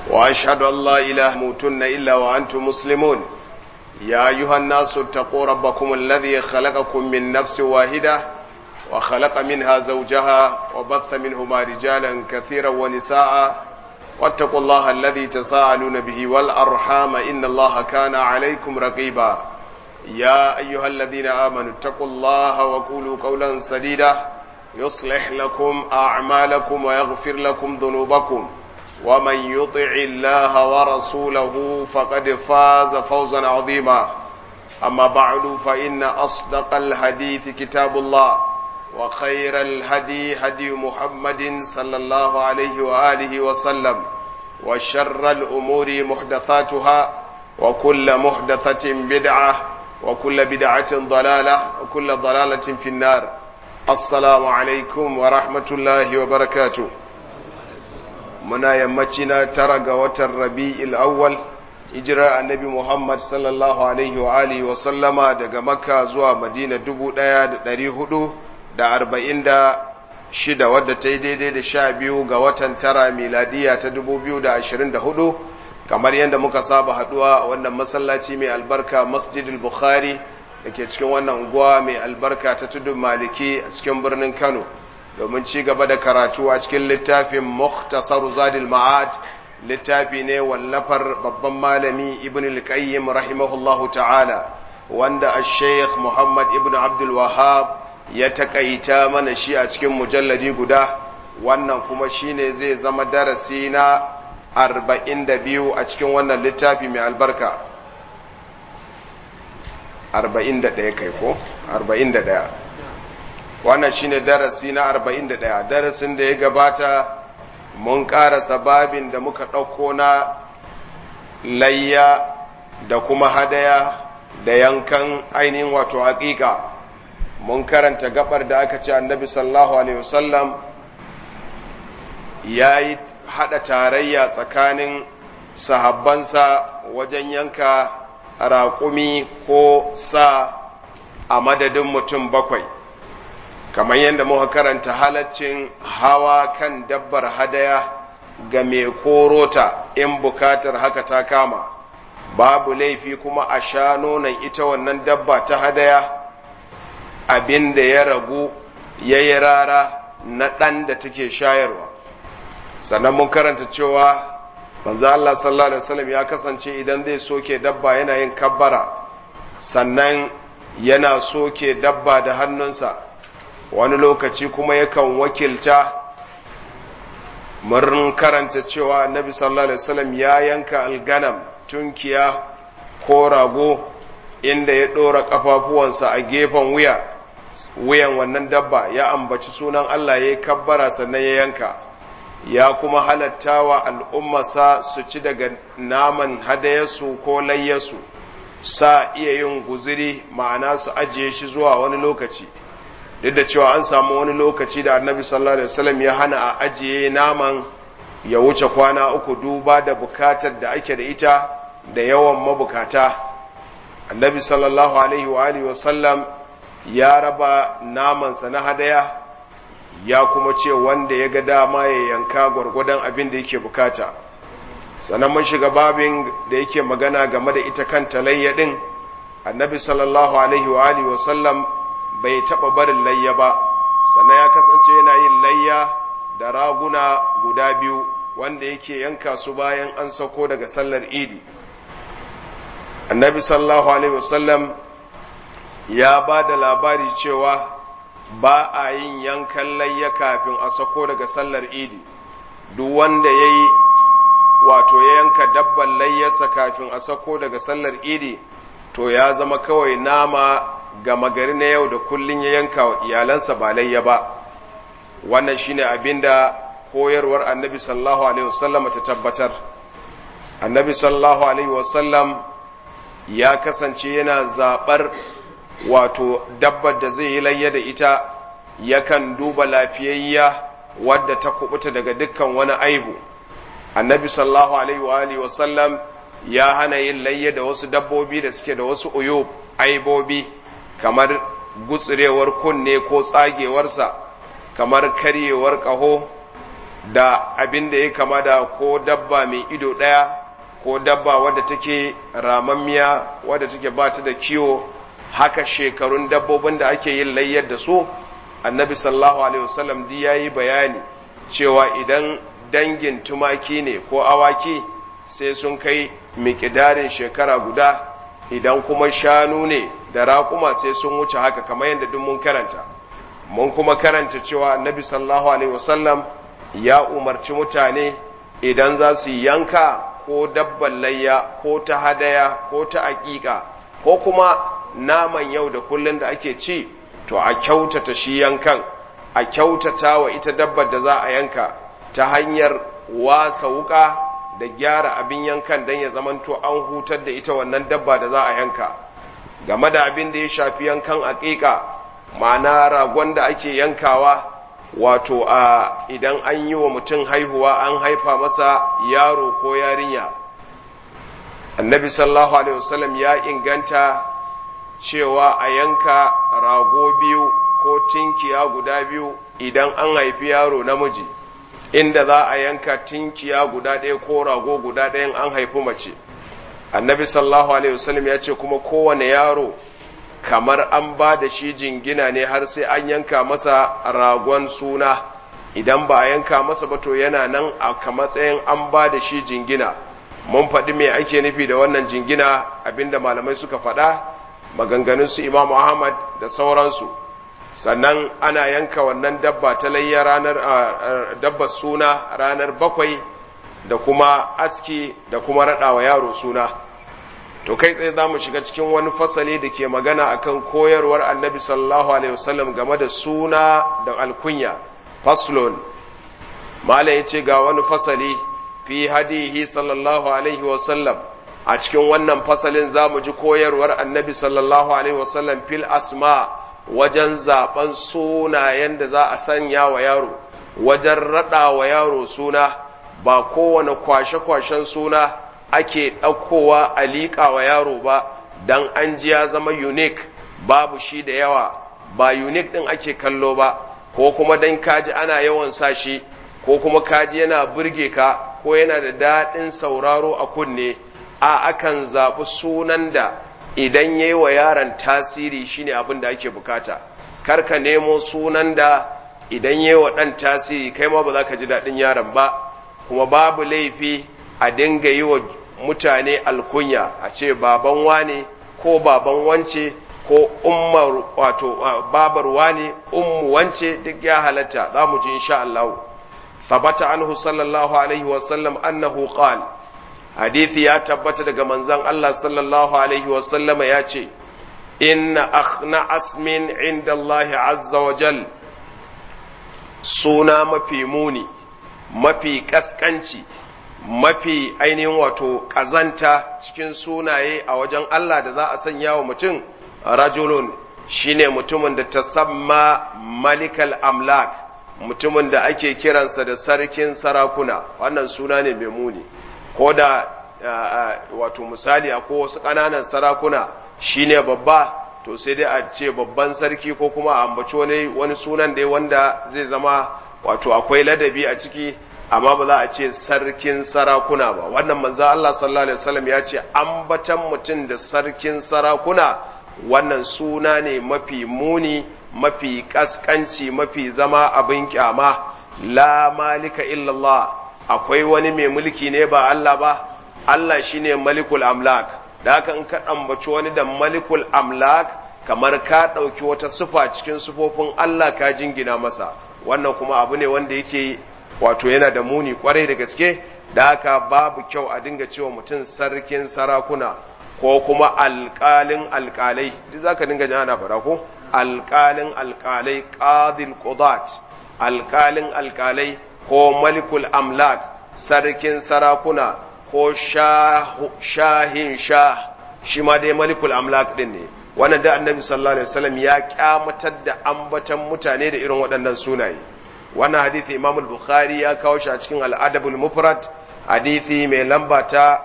وأشهد أن لا إله موتن إلا وأنتم مسلمون يا أيها الناس اتقوا ربكم الذي خلقكم من نفس واحدة وخلق منها زوجها وبث منهما رجالا كثيرا ونساء واتقوا الله الذي تساءلون به والأرحام إن الله كان عليكم رقيبا يا أيها الذين آمنوا اتقوا الله وقولوا قولا سديدا يصلح لكم أعمالكم ويغفر لكم ذنوبكم ومن يطع الله ورسوله فقد فاز فوزا عظيما أما بعد فإن أصدق الحديث كتاب الله وخير الهدي هدي محمد صلى الله عليه وآله وسلم وشر الأمور محدثاتها وكل محدثة بدعة وكل بدعة ضلالة وكل ضلالة في النار السلام عليكم ورحمة الله وبركاته muna yammacina tara ga watan rabi'il awwal hijirar annabi Muhammad sallallahu alaihi wa alihi wa sallama daga makka zuwa madina dubu ɗaya da ɗari hudu da arba'in da shida wadda ta yi daidai da sha biyu ga watan tara miladiya ta dubu biyu da ashirin da hudu kamar yadda muka saba haduwa a wannan masallaci mai albarka masjidul bukhari da ke cikin wannan unguwa mai albarka ta tudun maliki a cikin birnin kano domin ci gaba da karatu a cikin littafin Mukhtasar Zadil Ma'ad littafi ne wallafar babban malami Ibn al-Qayyim rahimahullahu ta'ala wanda al-Sheikh Muhammad Ibn Abdul Wahhab ya takaita mana shi a cikin mujalladi guda wannan kuma shine zai zama darasi na 42 a cikin wannan littafi mai albarka 41 kai ko 41 wannan shine darasi na 41 darasin da ya gabata mun karasa babin da muka ɗauko na layya da kuma hadaya da yankan ainihin wato haƙiƙa mun karanta gabar da aka ce annabi sallallahu alaihi wasallam ya yi haɗa tarayya tsakanin sahabbansa wajen yanka raƙumi ko sa a madadin mutum bakwai kamar yadda muka karanta halaccin hawa kan dabbar hadaya ga mai korota in bukatar haka ta kama babu laifi kuma a sha nonon ita wannan dabba ta hadaya abin da ya ragu ya yi rara na ɗan da take shayarwa sannan mun karanta cewa manzo Allah sallallahu alaihi wasallam ya kasance idan zai soke dabba yana yin kabbara sannan yana soke dabba da hannunsa wani lokaci kuma yakan wakilta mun karanta cewa annabi sallallahu alaihi wasallam ya yanka alganam tunkiya ko rago inda ya ɗora ƙafafuwansa a gefen wuya wuyan wannan dabba ya ambaci sunan Allah ya yi kabbara sannan ya yanka ya kuma halatta wa al'ummarsa su ci daga naman hadayarsu ko layyarsu sa iya yin guziri ma'ana su ajiye shi zuwa wani lokaci duk da cewa an samu wani lokaci da annabi sallallahu alaihi wasallam ya hana a ajiye naman ya wuce kwana uku duba da bukatar da ake da ita da yawan mabukata annabi sallallahu alaihi wa alihi wasallam ya raba namansa na hadaya ya kuma ce wanda ya ga dama ya yanka gwargwadon abin da yake bukata sannan mun shiga babin da yake magana game da ita kanta layya din annabi sallallahu alaihi wa alihi wasallam bai taɓa barin layya ba sannan ya kasance yana yin layya da raguna guda biyu wanda yake yanka su bayan an sauko daga sallar idi annabi sallallahu alaihi wasallam ya ba da labari cewa ba a yin yankan layya kafin a sako daga sallar idi duk wanda ya yi wato ya yanka dabban layyarsa kafin a sako daga sallar idi to ya zama kawai nama gama gari na yau da kullun ya yanka wa iyalansa ba layya ba wannan shine abinda koyarwar annabi sallallahu alaihi wasallam ta tabbatar annabi sallallahu alaihi wasallam ya kasance yana zaɓar wato dabbar da zai yi layya da ita yakan duba lafiyayya wadda ta kubuta daga dukkan wani aibu annabi sallallahu alaihi wa alihi wasallam ya hana yin layya da wasu dabbobi da suke da wasu uyub aibobi kamar gutsurewar kunne ko tsagewarsa kamar karyewar ƙaho da abin da ya kama da ko dabba mai ido ɗaya ko dabba wadda take ramammiya wadda take ba ta da kiwo haka shekarun dabbobin da ake yin layyar da su annabi sallallahu alaihi wasallam di ya yi bayani cewa idan dangin tumaki ne ko awaki sai sun kai miƙidarin shekara guda idan kuma shanu ne da raƙuma sai sun wuce haka kamar yadda duk mun karanta mun kuma karanta cewa annabi sallallahu alaihi wasallam ya umarci mutane idan za su yanka ko dabban layya ko ta hadaya ko ta aƙiƙa ko kuma naman yau da kullun da ake ci to a kyautata shi yankan a kyautata wa ita dabbar da za a yanka ta hanyar wasa wuka da gyara abin yankan don ya zamanto an hutar da ita wannan dabba da za a yanka game da abin da ya shafi yankan aƙiƙa ma'ana ragon da ake yankawa wato a idan an yi wa mutum haihuwa an haifa masa yaro ko yarinya annabi sallallahu alaihi wasallam ya inganta cewa a yanka rago biyu ko tinkiya guda biyu idan an haifi yaro namiji inda za a yanka tinkiya guda ɗaya ko rago guda ɗayan an haifi mace annabi sallallahu alaihi wasallam ya ce kuma kowane yaro kamar an ba da shi jingina ne har sai an yanka masa ragon suna idan ba a yanka masa ba to yana nan a matsayin an ba da shi jingina mun faɗi me ake nufi da wannan jingina abinda malamai suka faɗa maganganun su imamu ahmad da sauransu sannan ana yanka wannan dabba ta layya ranar dabbar suna ranar bakwai da kuma aski da kuma raɗawa yaro suna to kai tsaye za mu shiga cikin wani fasali da ke magana akan koyarwar annabi sallallahu alaihi wasallam game da suna da alkunya faslon malam ya ce ga wani fasali fi hadihi sallallahu alaihi wasallam a cikin wannan fasalin za mu ji koyarwar annabi sallallahu alaihi wasallam fil asma wajen zaben sunayen da za a sanya wa yaro wajen raɗa wa yaro suna ba kowane kwashe-kwashen suna ake ɗaukowa a liƙa wa yaro ba don an ji ya zama unique babu shi da yawa ba unique ɗin ake kallo ba ko kuma don kaji ana yawan sa shi ko kuma kaji yana burge ka ko yana da daɗin sauraro a kunne a akan zaɓi sunan da idan ya yi wa yaron tasiri shine abin da ake bukata kar ka nemo sunan da idan ya yi wa ɗan tasiri kai ma ba za ka ji daɗin yaron ba kuma babu laifi a dinga yi wa mutane alkunya a ce baban wane ko baban wance ko ummar wato babar wane ummu wance duk ya halatta za mu ji insha Allah thabata anhu sallallahu alaihi wa sallam annahu qala hadithi ya tabbata daga manzon Allah sallallahu alaihi wa sallama ya ce inna akhna asmin inda Allah azza wa jal suna mafi muni mafi kaskanci mafi ainihin wato ƙazanta cikin sunaye a wajen Allah da za a sanya wa mutum rajulun shine mutumin da ta samma malikal amlak mutumin da ake kiransa da sarkin sarakuna wannan suna ne mai muni ko da wato misali a wasu ƙananan sarakuna shine babba to sai dai a ce babban sarki ko kuma a ambaci wani sunan dai wanda zai zama wato akwai ladabi a ciki amma ba za a ce sarkin sarakuna ba wannan manzo Allah sallallahu alaihi wasallam ya ce ambatan mutum da sarkin sarakuna wannan suna ne mafi muni mafi kaskanci mafi zama abin kyama la malika illallah akwai wani mai mulki ne ba Allah ba Allah shine malikul amlak da haka in ka ambaci wani da malikul amlak kamar ka ɗauki wata sufa cikin sufofin Allah ka jingina masa wannan kuma abu ne wanda yake wato yana da muni kwarai da gaske da haka babu kyau a dinga cewa mutum sarkin sarakuna ko kuma alƙalin alƙalai duk zaka dinga jin ana fara ko alƙalin alƙalai qadil qudat alƙalin alƙalai ko malikul amlak sarkin sarakuna ko shahin shah shi ma dai malikul amlak din ne wannan da annabi sallallahu alaihi wasallam ya kyamatar da ambatan mutane da irin waɗannan sunaye wannan hadithi imam al-bukhari ya kawo shi a cikin al-adabul mufrad hadithi mai lamba ta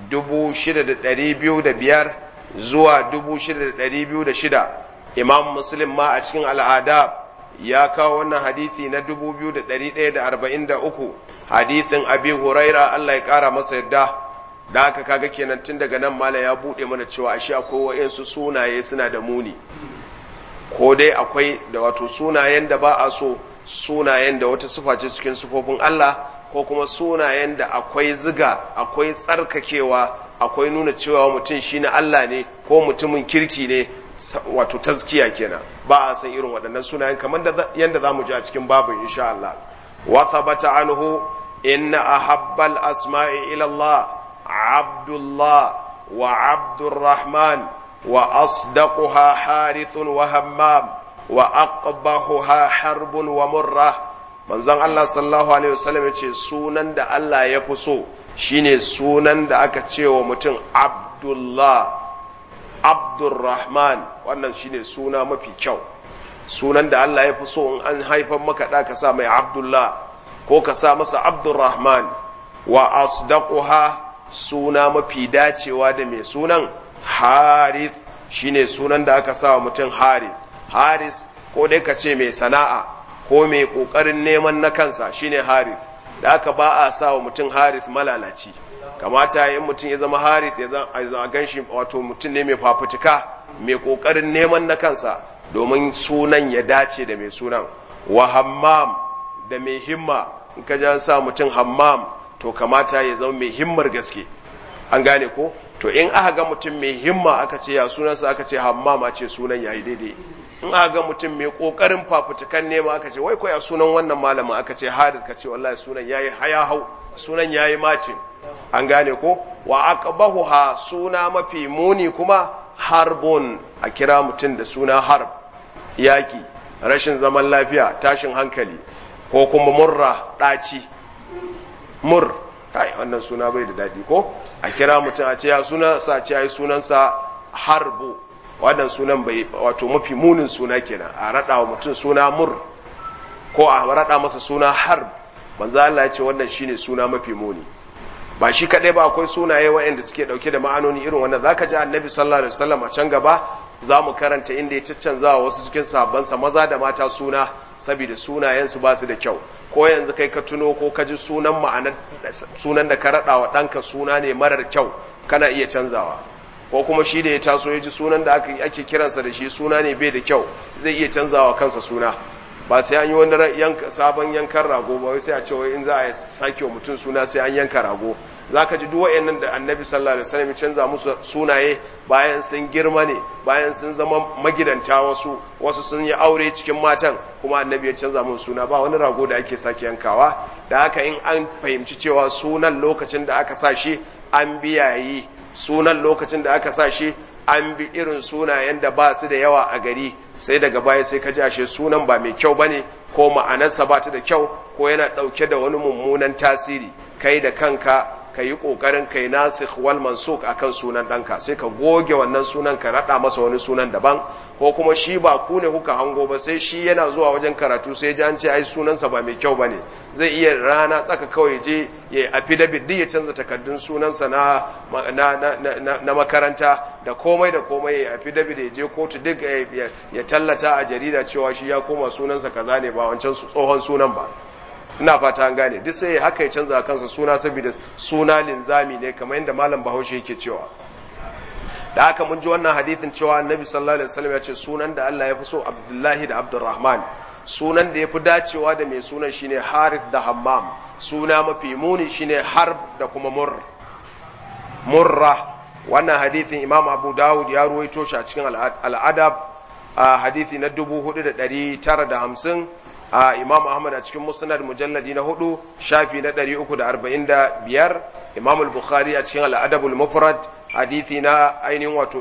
6205 zuwa 6206 imam muslim ma a cikin al-adab ya kawo wannan hadithi na 2143 hadithin abi huraira Allah ya kara masa yadda da haka kaga kenan tun daga nan mala ya bude mana cewa ashe akwai wa'insu sunaye suna da muni ko dai akwai da wato sunayen da ba a so sunayen da wata sifa ce cikin sifofin Allah ko kuma sunayen da akwai ziga akwai tsarkakewa akwai nuna cewa mutum shi na Allah ne ko mutumin kirki ne wato tazkiya kenan ba a san irin waɗannan sunayen kamar yadda za mu ji a cikin babin insha Allah wa thabata anhu inna ahabbal asma'i ila Allah abdullah wa abdurrahman wa asdaquha harithun wa hammam wa aqbahuha harbun wa murrah manzon Allah sallallahu alaihi wasallam ya ce sunan da Allah ya fi so shine sunan da aka ce wa mutum Abdullah Abdurrahman wannan shine suna mafi kyau sunan da Allah ya fi so in an haifan maka da ka sa mai Abdullah ko ka sa masa Abdurrahman wa asdaquha suna mafi dacewa da mai sunan Harith shine sunan da aka sa wa mutum Harith Haris ko dai ka ce mai sana'a ko mai ƙoƙarin neman na kansa shine harith da aka ba a sa wa mutum harith malalaci kamata in mutum ya zama harith ya zama ganshi wato mutum ne mai fafutuka mai ƙoƙarin neman na kansa domin sunan ya dace da mai sunan wa hammam da mai himma in ka ja sa mutum hammam to kamata ya zama mai himmar gaske an gane ko to in aka ga mutum mai himma aka ce ya sunansa aka ce hammam a ce sunan yayi daidai in aka ga mutum mai kokarin fafutukan nema aka ce wai koya sunan wannan malamin aka ce hadith ka ce wallahi sunan yayi haya hau sunan yayi macin an gane ko wa aqbahuha suna mafi muni kuma harbun a kira mutum da suna harb yaki rashin zaman lafiya tashin hankali ko kuma murra daci mur kai wannan suna bai da dadi ko a kira mutum a ce ya suna sa ce ai sunansa harbu wannan sunan bai wato mafi munin suna kenan a rada wa mutum suna mur ko a rada masa suna harb manzo Allah ya ce wannan shine suna mafi muni ba shi kadai ba akwai sunaye waɗanda suke dauke da ma'anoni irin wannan zaka ji annabi sallallahu alaihi wasallam a can gaba za mu karanta inda ya caccanza wa wasu cikin sahabbansa maza da mata suna saboda sunayensu ba su da kyau ko yanzu kai ka tuno ko ka ji sunan ma'anar sunan da ka rada wa ɗanka suna ne marar kyau kana iya canzawa ko kuma shi da ya taso ya ji sunan da ake kiransa da shi suna ne bai da kyau zai iya canzawa kansa suna ba sai an yi wani sabon yankan rago ba wai sai a ce wai in za a sake wa mutum suna sai an yanka rago za ka ji duk wa'annan da annabi sallallahu alaihi wasallam canza musu sunaye bayan sun girma ne bayan sun zama magidanta wasu wasu sun yi aure cikin matan kuma annabi ya canza musu suna ba wani rago da ake sake yankawa da haka in an fahimci cewa sunan lokacin da aka sa shi an biyayi sunan lokacin da aka sa shi an bi irin sunayen da ba su da yawa a gari sai daga baya sai ka ji ashe sunan ba mai kyau bane ko ma'anarsa ba ta da kyau ko yana ɗauke da wani mummunan tasiri kai da kanka ka yi ƙoƙarin kai nasikh wal mansuk akan sunan ɗanka sai ka goge wannan sunan ka raɗa masa wani sunan daban ko kuma shi ba ku ne kuka hango ba sai shi yana zuwa wajen karatu sai ji an ce ai sunansa ba mai kyau bane zai iya rana tsaka kawai je ya affidavit duk ya canza takardun sunansa na na, makaranta da komai da komai ya affidavit ya je kotu duk ya tallata a jarida cewa shi ya koma sunansa kaza ne ba wancan tsohon sunan ba ina fata an gane duk sai haka ya canza kansa suna saboda suna linzami ne kamar yadda malam bahaushe yake cewa da haka mun ji wannan hadithin cewa annabi sallallahu alaihi wasallam ya ce sunan da Allah ya fi so Abdullahi da Abdurrahman sunan da ya fi dacewa da mai sunan shine Harith da Hammam suna mafi muni shine Harb da kuma Murr Murra wannan hadithin Imam Abu Dawud ya ruwaito shi a cikin al-Adab a hadithi na 4950 a Imam Ahmad a cikin Musnad mujalladi na hudu shafi na 345 Imam al-Bukhari a cikin al-Adabul Mufrad hadithi na ainihin wato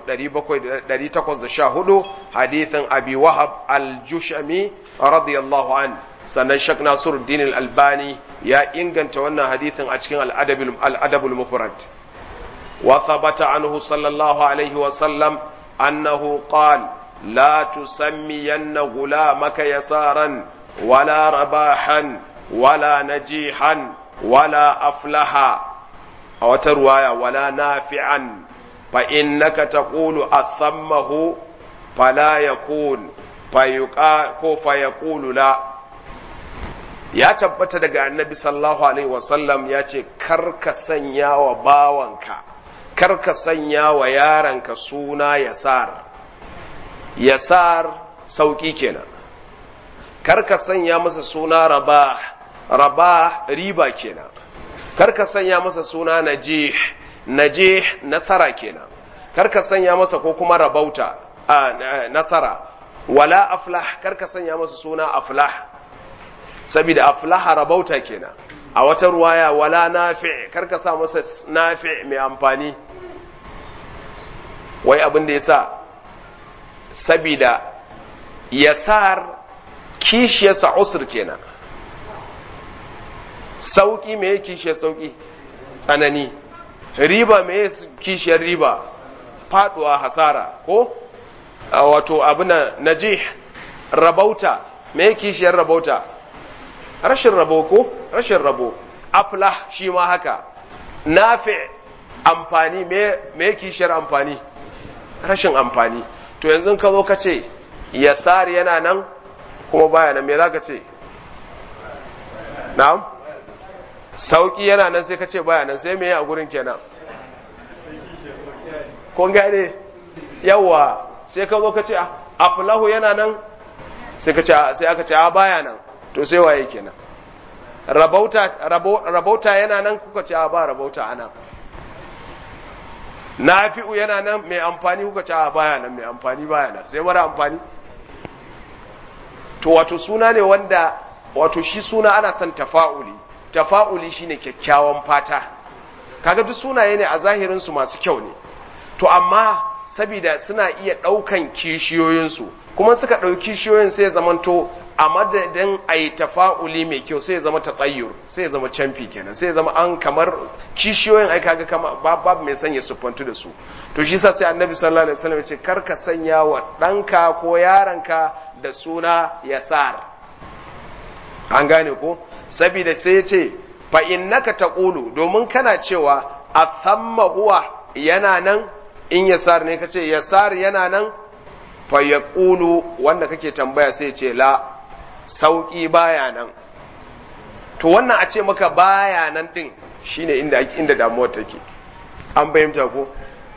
814 hadithin Abi Wahab al-Jushami radiyallahu an sannan Sheikh Nasiruddin al-Albani ya inganta wannan hadithin a cikin al-Adabul Mufrad wa thabata anhu sallallahu alaihi wa sallam annahu qala لا تسمين غلامك يسارا ولا رباحا ولا نجيحا ولا أفلحا أو ترواية ولا نافعا فإنك تقول أثمه فلا يكون fayuqa ko fayaqulu la ya tabbata daga annabi sallallahu alaihi wasallam ya ce kar ka sanya wa bawanka kar ka sanya wa yaranka suna yasar yasar sauki kenan kar ka sanya masa suna rabah rabah riba kenan kar ka sanya masa suna najih najih nasara kenan kar ka sanya masa ko kuma rabauta a nasara wala aflah kar ka sanya masa suna aflah saboda aflaha rabauta kenan a wata ruwaya wala nafi kar ka sa masa nafi mai amfani wai abin da yasa saboda yasar kishiyarsa usur kenan sauki me kishiyar sauki tsanani riba me kishiyar riba faduwa hasara ko wato abuna najih rabauta me kishiyar rabauta rashin rabo ko rashin rabo aflah shi ma haka nafi amfani me me kishiyar amfani rashin amfani to yanzu ka zo ka ce yasar yana nan kuma baya nan me za ka ce na'am sauki yana nan sai ka ce baya nan sai me a gurin kenan kun gane yawa sai ka zo ka ce aflahu yana nan sai ka ce sai aka ce a baya nan to sai waye kenan rabauta rabauta yana nan kuka ce a ba rabauta anan nafi'u yana nan mai amfani kuka ce a baya nan mai amfani baya nan sai mara amfani to wato suna ne wanda wato shi suna ana son tafa'uli tafa'uli shine kyakkyawan fata kaga duk sunaye ne a zahirin su masu kyau ne to amma sabida suna iya ɗaukan kishiyoyinsu kuma suka ɗauki kishiyoyin sai zamanto a madadin a yi tafa'uli mai kyau sai ya zama tatsayyur sai ya zama camfi kenan sai ya zama an kamar kishiyoyin ai kaga kama babu mai sanya siffantu da su to shi sa sai annabi sallallahu alaihi wasallam ya ce kar ka sanya wa ɗanka ko yaranka da suna yasar an gane ko saboda sai ya ce fa innaka taqulu domin kana cewa athamma huwa yana nan in yasar ne kace yasar yana nan fa yaqulu wanda kake tambaya sai ya ce la sauki baya nan to wannan a ce maka baya nan din shine inda inda damuwar take an bayyanta ko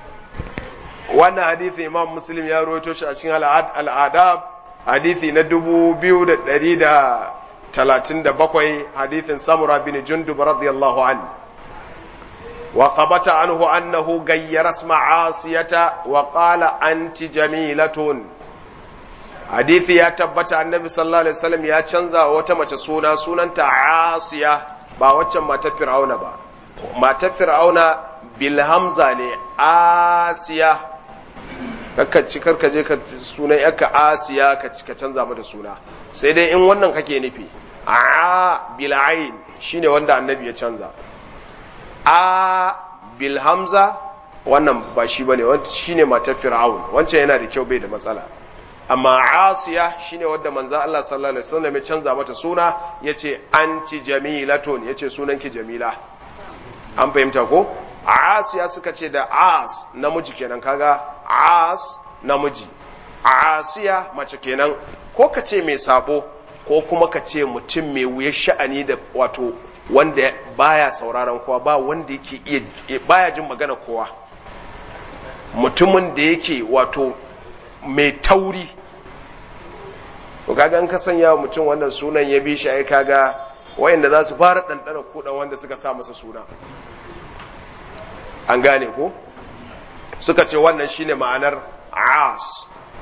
wannan hadisi imam muslim ya rawaito shi a cikin al'adab hadisi na dubu biyu da ɗari da talatin da bakwai hadithin samura bin jundub radiyallahu an wa qabata anhu annahu gayyara isma asiyata wa qala anti jamilatun hadithi ya tabbata annabi sallallahu alaihi wasallam ya canza wata mace suna sunanta asiya ba waccan matar fir'auna ba matar fir'auna bil hamza ne asiya kakka ci karka je ka sunan yakka asiya ka ka canza mata suna sai dai in wannan kake nufi a bil ain shine wanda annabi ya canza a bil hamza wannan ba shi bane wannan shine matar fir'aun wancan yana da kyau bai da matsala amma asiya shine wanda manzo Allah sallallahu alaihi wasallam ya canza mata suna yace anti jamilatun yace sunanki jamila an fahimta ko asiya suka ce da as namiji kenan kaga as namiji asiya mace kenan ko ka ce mai sabo ko kuma ka ce mutum mai wuyar sha'ani da wato wanda baya sauraron kowa ba wanda yake iya baya jin magana kowa mutumin da yake wato mai tauri to kaga an ka sanya wa mutum wannan sunan ya bi shi ai kaga wayanda za su fara ɗanɗana kuɗan wanda suka sa masa suna an gane ko suka ce wannan shine ma'anar as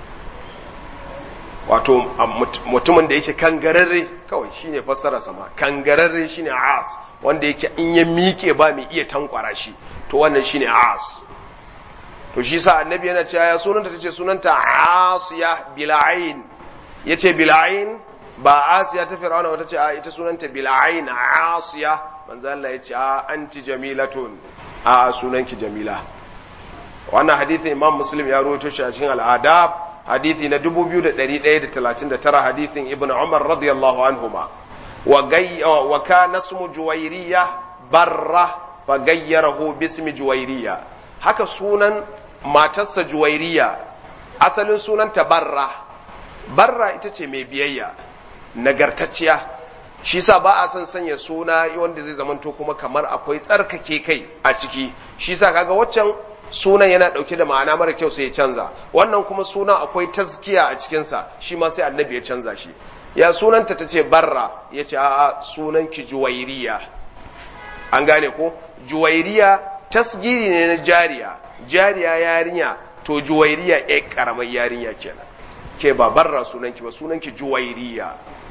wato mutumin da yake kangararre kawai shine fassara sama kangararre shine as wanda yake in ya miƙe ba mai iya tankwara shi to wannan shine as to shi sa annabi yana cewa ya sunanta tace sunanta asiya bil'ain yace bil'ain ba asiya ta fir'auna wata ce a ita sunanta bil'ain asiya manzo Allah yace a anti jamilatun a sunanki jamila wannan hadithin imam muslim ya rawaito shi a cikin al'adab hadithi na 2139 hadithin ibn umar radiyallahu anhuma wa gay wa kana ismu juwayriya barra fa gayyarahu bismi juwayriya haka sunan matarsa juwairiya asalin sunanta barra barra ita ce mai biyayya nagartacciya shi sa ba a son sanya suna wanda zai zamanto kuma kamar akwai tsarkake kai a ciki shi sa kaga waccan sunan yana ɗauke da ma'ana mara kyau sai ya canza wannan kuma suna akwai tazkiya a cikinsa shi ma sai annabi ya canza shi ya sunanta ta ce barra ya ce a'a sunan ki juwairiya an gane ko juwairiya tasgiri ne na jariya jariya yarinya to juwairiya ya karamar yarinya kenan ke ba barra sunanki ba sunanki juwairiya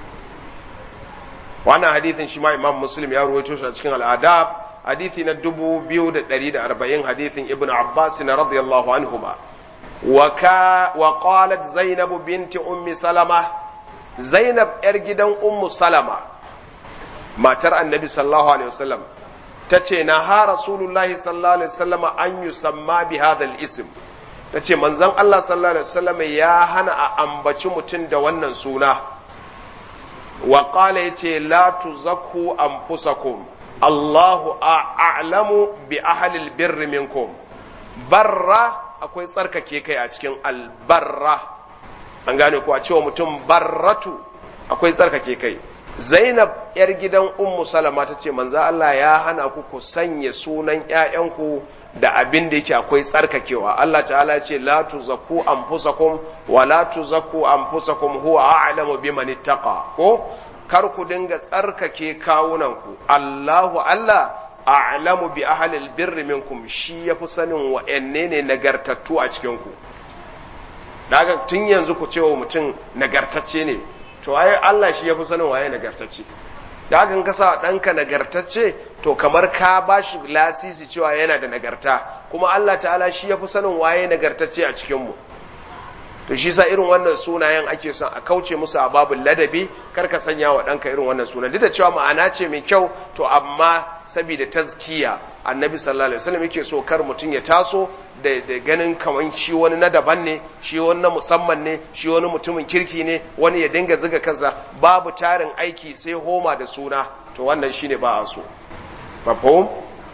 wannan hadithin shi ma imam muslim ya ruwaito shi a cikin al'adab hadithi na 2140 hadithin ibn abbas na radiyallahu anhuma wa qalat zainab binti ummi salama zainab yar gidan ummu salama matar annabi sallallahu alaihi wasallam tace na ha rasulullahi sallallahu alaihi wasallam an yusamma bi hadha al-ism tace manzon Allah sallallahu alaihi wasallam ya hana a ambaci mutum da wannan suna wa qala yace la tuzakku anfusakum Allahu a'lamu bi ahli al-birr minkum barra akwai tsarkake kai a cikin albarra an gane ko a cewa mutum barratu akwai tsarkake kai Zainab ‘yar gidan Ummu Salama ta ce, Manza Allah ya hana ku ku sanya sunan ‘ya'yanku da abin da yake akwai tsarkakewa. Allah ta'ala ce, La tuzaku anfusakum wa la tuzaku anfusakum huwa a'lamu biman ittaqa ko kar ku dinga tsarkake kawunanku. Allahu Allah a'lamu bi ahlil birri minkum shi yafi sanin wa'anne ne nagartattu a cikin ku. Daga tun yanzu ku ce wa mutum nagartacce ne, to ai Allah shi ya fi sanin waye nagartacce da hakan ka sa ɗanka nagartacce to kamar ka ba shi lasisi cewa yana da nagarta kuma Allah ta'ala shi ya fi sanin waye nagartacce a cikinmu to shi sa irin wannan sunayen ake son a kauce musu a babin ladabi kar ka sanya wa ɗanka irin wannan sunan duk da cewa ma'ana ce mai kyau to amma saboda tazkiya annabi sallallahu alaihi wasallam yake so kar mutum ya taso da, da ganin kaman shi wani na daban ne shi wani na musamman ne shi wani mutumin kirki ne wani ya dinga ziga kansa babu tarin aiki sai homa da suna to wannan shine ba a so mafhum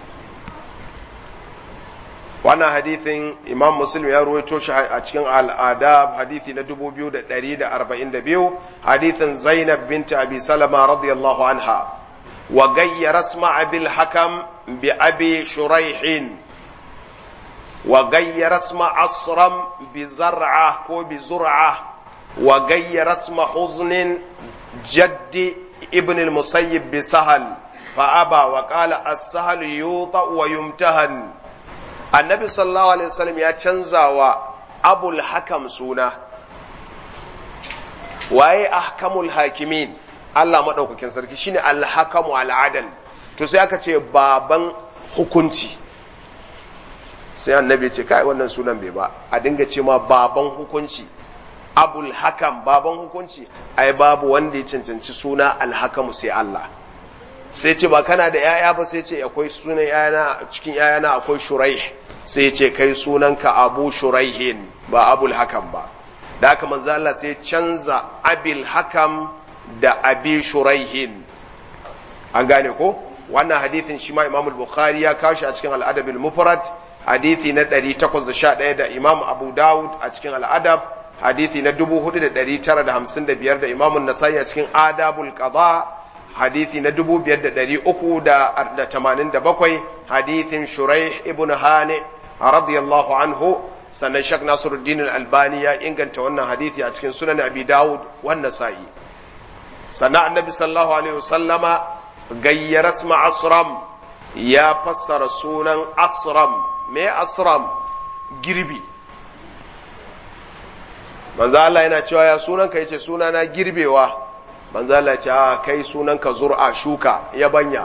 wannan hadithin imam muslim ya ruwaito shi a cikin al'adab hadithi na 2142 hadithin zainab binta abi salama radiyallahu anha wa gayyara asma abil hakam bi abi shuraihin wa gayyara asma asram bi zar'a ko bi zur'a wa gayyara asma huznin jaddi ibn al-musayyib bi sahal fa aba wa qala as-sahal yuta wa yumtahan annabi sallallahu alaihi wasallam ya canza wa abul hakam suna waye ahkamul hakimin Allah madaukakin sarki shine al-hakamu al-adal to sai aka ce baban hukunci sai annabi ce kai wannan sunan bai ba a dinga ce ma baban hukunci abul hakam baban hukunci ai babu wanda ya cancanci suna al-hakamu sai Allah sai ce ba kana da yaya ba sai ce akwai sunan yayana cikin yayana akwai shuraih sai ce kai sunanka abu shuraihin ba abul hakam ba da haka manzo Allah sai canza abil hakam da abi shuraihin an gane ko wannan hadithin shi ma Imam Bukhari ya kawo shi a cikin al-Adab al-Mufrad hadithi na 811 da Imam Abu Dawud a cikin al-Adab hadithi na 4955 da Imam An-Nasa'i a cikin Adabul Qada hadithi na 5387 hadithin Shuraih ibn Hani radiyallahu anhu sannan Sheikh Nasiruddin Al-Albani ya inganta wannan hadithi a cikin Sunan Abi Dawud wan Nasa'i sannan Annabi sallallahu alaihi wasallama gayyara isma asram ya fassara sunan asram me asram girbi manzo Allah yana cewa ya sunanka yace sunana girbewa manzo Allah ce a kai sunanka zur'a shuka yabanya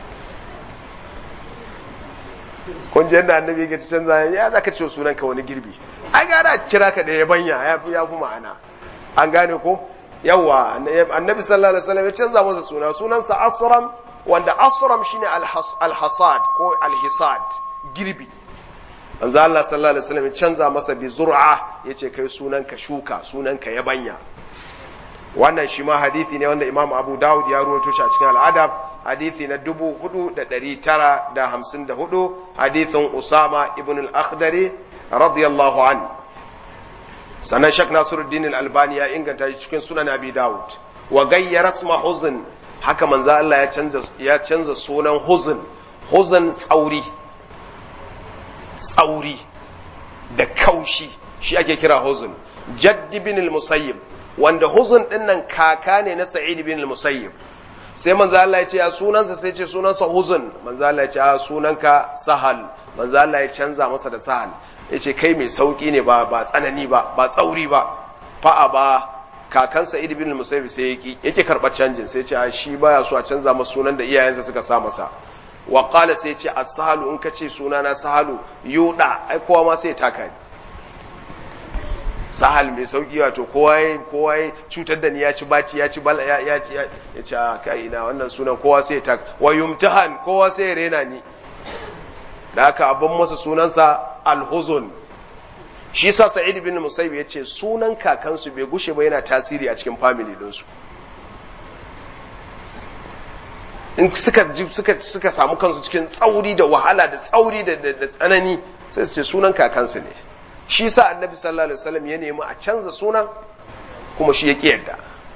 kun je yadda annabi yake canza ya zaka ce sunanka wani girbi ai gara kira ka da yabanya ya fi ya fi ma'ana an gane ko yawa annabi sallallahu alaihi wasallam ya canza masa suna sunansa asram wanda asram shine alhasad ko alhisad girbi manzo Allah sallallahu alaihi wasallam ya canza masa bi zur'a yace kai sunanka shuka sunanka yabanya wannan shi ma hadithi ne wanda Imam Abu Dawud ya ruwaito shi a cikin al'adab hadithi na 4954 hadithin Usama ibn al-Akhdari radiyallahu an sannan shak nasiruddin al-albani ya inganta shi cikin sunan abi dawud wa gayyara isma huzn haka manzo Allah ya canza ya canza sunan huzn huzn tsauri tsauri da kaushi shi ake kira huzn jaddi bin al-musayyib wanda huzn din nan kaka ne na sa'id bin al-musayyib sai manzo Allah ya ce ya sunansa sai ce sunansa huzn manzo Allah ya ce a sunanka sahal manzo Allah ya canza masa da sahal yace kai mai sauki ne ba ba tsanani ba ba tsauri ba fa'a ba kakansa Sa'id bin Musayyib sai yake yake karɓar canjin sai ce a shi baya so a canza masa sunan da iyayensa suka sa masa wa qala sai ce as-sahalu in kace sunana sahalu yuda ai kowa ma sai taka ni sahal mai sauki wato kowa ya kowa ya cutar da ni ya ci baci ya ci bala ya ya ci ya ce a kai ina wannan sunan kowa sai ta wa yumtahan kowa sai ya rena ni da haka abin masa sunansa al-huzun shi sa sa'id bin musayyib ya ce sunan kakansu bai gushe ba yana tasiri a cikin family dinsu in suka suka suka samu kansu cikin tsauri da wahala da tsauri da da tsanani sai su ce sunan kakansu ne shi sa annabi sallallahu alaihi wasallam ya nemi a canza sunan kuma shi ya ki yadda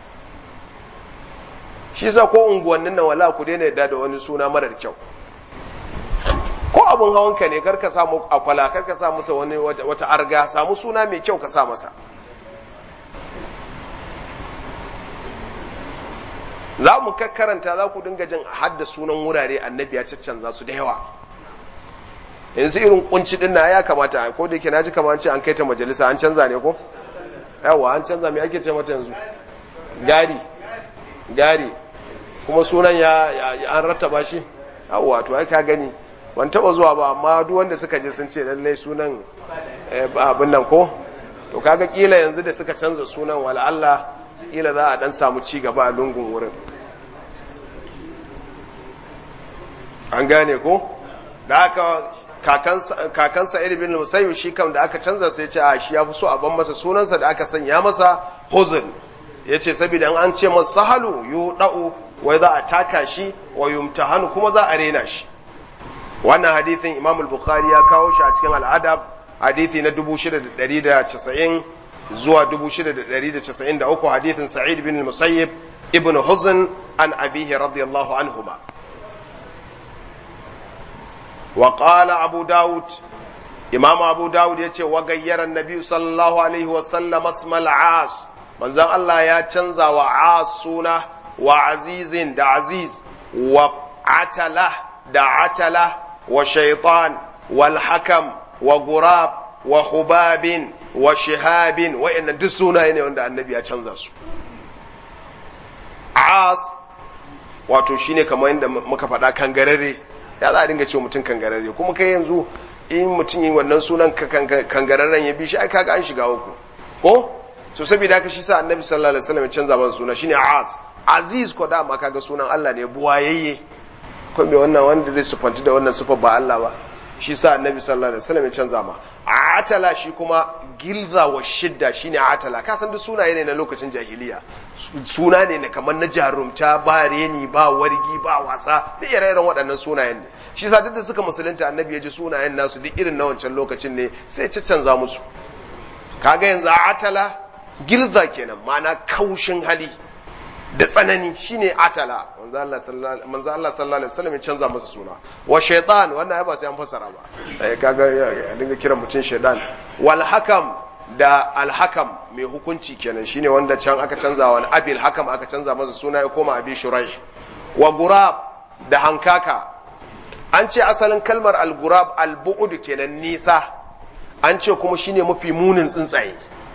shi sa ko unguwannin nan wala ku daina yadda da wani suna marar kyau ko abun hawanka ne kar ka samu akwala kar ka sa masa wani wata arga samu suna mai kyau ka sa masa za mu karanta za ku dinga jin hadda sunan wurare annabi ya caccanza su da yawa yanzu irin kunci din na ya kamata ko da yake naji kamar ce an kai ta majalisa an canza ne ko yawa an canza me ake ce mata yanzu gari gari kuma sunan ya an rattaba shi yawa to ai ka gani ban taba zuwa ba amma duk wanda suka je sun ce lallai sunan abin nan ko to kaga kila yanzu da suka canza sunan wala Allah kila za a dan samu ci gaba a lungun wurin an gane ko da aka kakansa ibn musayyib shi kam da aka canza sai ce a shi ya fi so a ban masa sunansa da aka sanya masa huzun ya ce saboda an ce masa sahalu yu da'u wai za a taka shi wa yumtahanu kuma za a rena shi wannan hadithin imam al-bukhari ya kawo shi a cikin al'adab hadithi na 6,190 zuwa 6,193 hadithin sa'id bin musayyib ibn huzn an abihi radiyallahu anhuma wa qala abu daud imam abu daud yace wa gayyara annabi sallallahu alaihi wa sallam asmal as manzon Allah ya canza wa as suna wa azizin da aziz wa atala da atala وشيطان والحكم وغراب وخباب وشهاب وإن دسونا ne wanda annabi ya canza su as wato shine kamar yadda muka faɗa kangarare ya za a dinga cewa mutum kangarare kuma kai yanzu in mutum yi wannan sunan kangararren ya bi shi ai kaga an shiga uku ko so saboda haka shi sa annabi sallallahu alaihi wasallam ya canza masa suna shine as aziz ko dama kaga sunan Allah ne buwayayye ko me wannan wanda zai sufanti da wannan sufar ba Allah ba shi sa annabi sallallahu alaihi wasallam ya canza ma atala shi kuma gilza wa shidda shine atala ka san duk sunaye ne na lokacin jahiliya suna ne na kamar na jarumta ba reni ba wargi ba wasa duk ire-iren waɗannan sunayen ne shi sa duk da suka musulunta annabi ya ji sunayen nasu duk irin na wancan lokacin ne sai ya canza musu kaga yanzu atala gilza kenan ma'ana kaushin hali da tsanani shine atala manzo Allah sallallahu alaihi wasallam ya canza masa suna wa shaytan wannan ba sai an fassara ba eh kaga ya dinga kiran mutum shaytan wal hakam da al hakam mai hukunci kenan shine wanda can aka canza wa abil hakam aka canza masa suna ya koma abi shuraih wa gurab da hankaka an ce asalin kalmar al gurab al bu'ud kenan nisa an ce kuma shine mafi munin tsuntsaye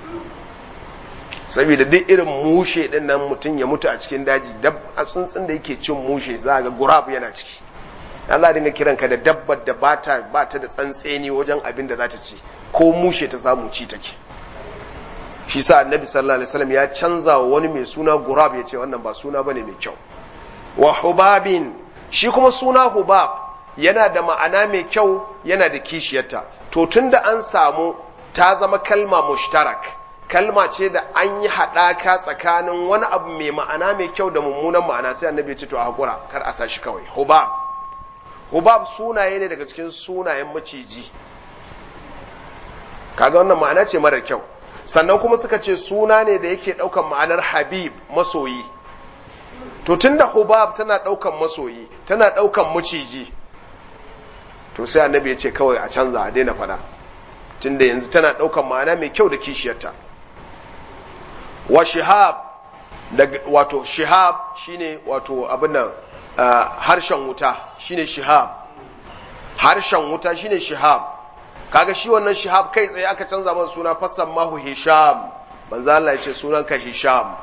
saboda duk irin mushe din nan mutum ya mutu a cikin daji dab a tsuntsun da yake cin mushe za ga gurab yana ciki Allah dinga kiran ka da dabbar da bata bata da tsantseni wajen abin da za ta ci ko mushe ta samu ci take shi sa annabi sallallahu alaihi wasallam ya canza wa wani mai suna gurab ya ce wannan ba suna bane mai kyau wa hubabin shi kuma suna hubab yana da ma'ana mai kyau yana da kishiyarta to tunda an samu ta zama kalma mushtarak kalma ce da an yi haɗaka tsakanin wani abu mai ma'ana mai kyau da mummunan ma'ana sai annabi ya ce to a haƙura kar a sashi kawai hubab hubab sunaye ne daga cikin sunayen maciji kaga wannan ma'ana ce marar kyau sannan kuma suka ce suna ne da yake ɗaukan ma'anar habib masoyi to tunda hubab tana ɗaukan masoyi tana ɗaukan maciji to sai annabi ya ce kawai a canza a daina faɗa tunda yanzu tana ɗaukan ma'ana mai kyau da kishiyarta wa shihab wato shihab shine wato abin nan harshen wuta shine shihab harshen wuta shine shihab kaga shi wannan shihab kai tsaye aka canza masa suna fassan mahu hisham manzo Allah ya ce sunanka hisham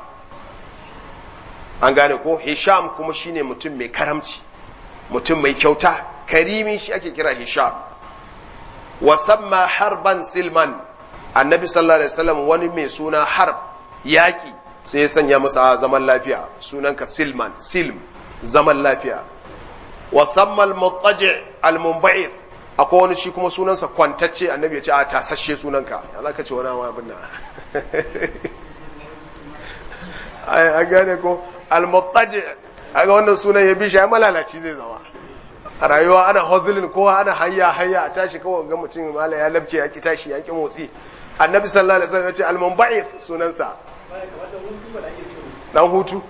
an gane ko hisham kuma shine mutum mai karamci mutum mai kyauta karimi shi ake kira hisham wa samma harban silman annabi sallallahu alaihi wasallam wani mai suna harb yaki sai ya sanya masa zaman lafiya sunanka silman silm zaman lafiya wa samma al-muttaji al-munba'ith akwai wani shi kuma sunansa kwantacce annabi ya ce a tasashe sunanka ya za ka ce wani abin na a gane ko al-muttaji a ga wannan sunan ya bi shi ya malalaci zai zama a rayuwa ana hozulin kowa ana hayya hayya a tashi kawai ga mutum mala ya labce ya ki tashi ya ki motsi annabi sallallahu alaihi wasallam ya ce al-munba'ith sunansa dan hutu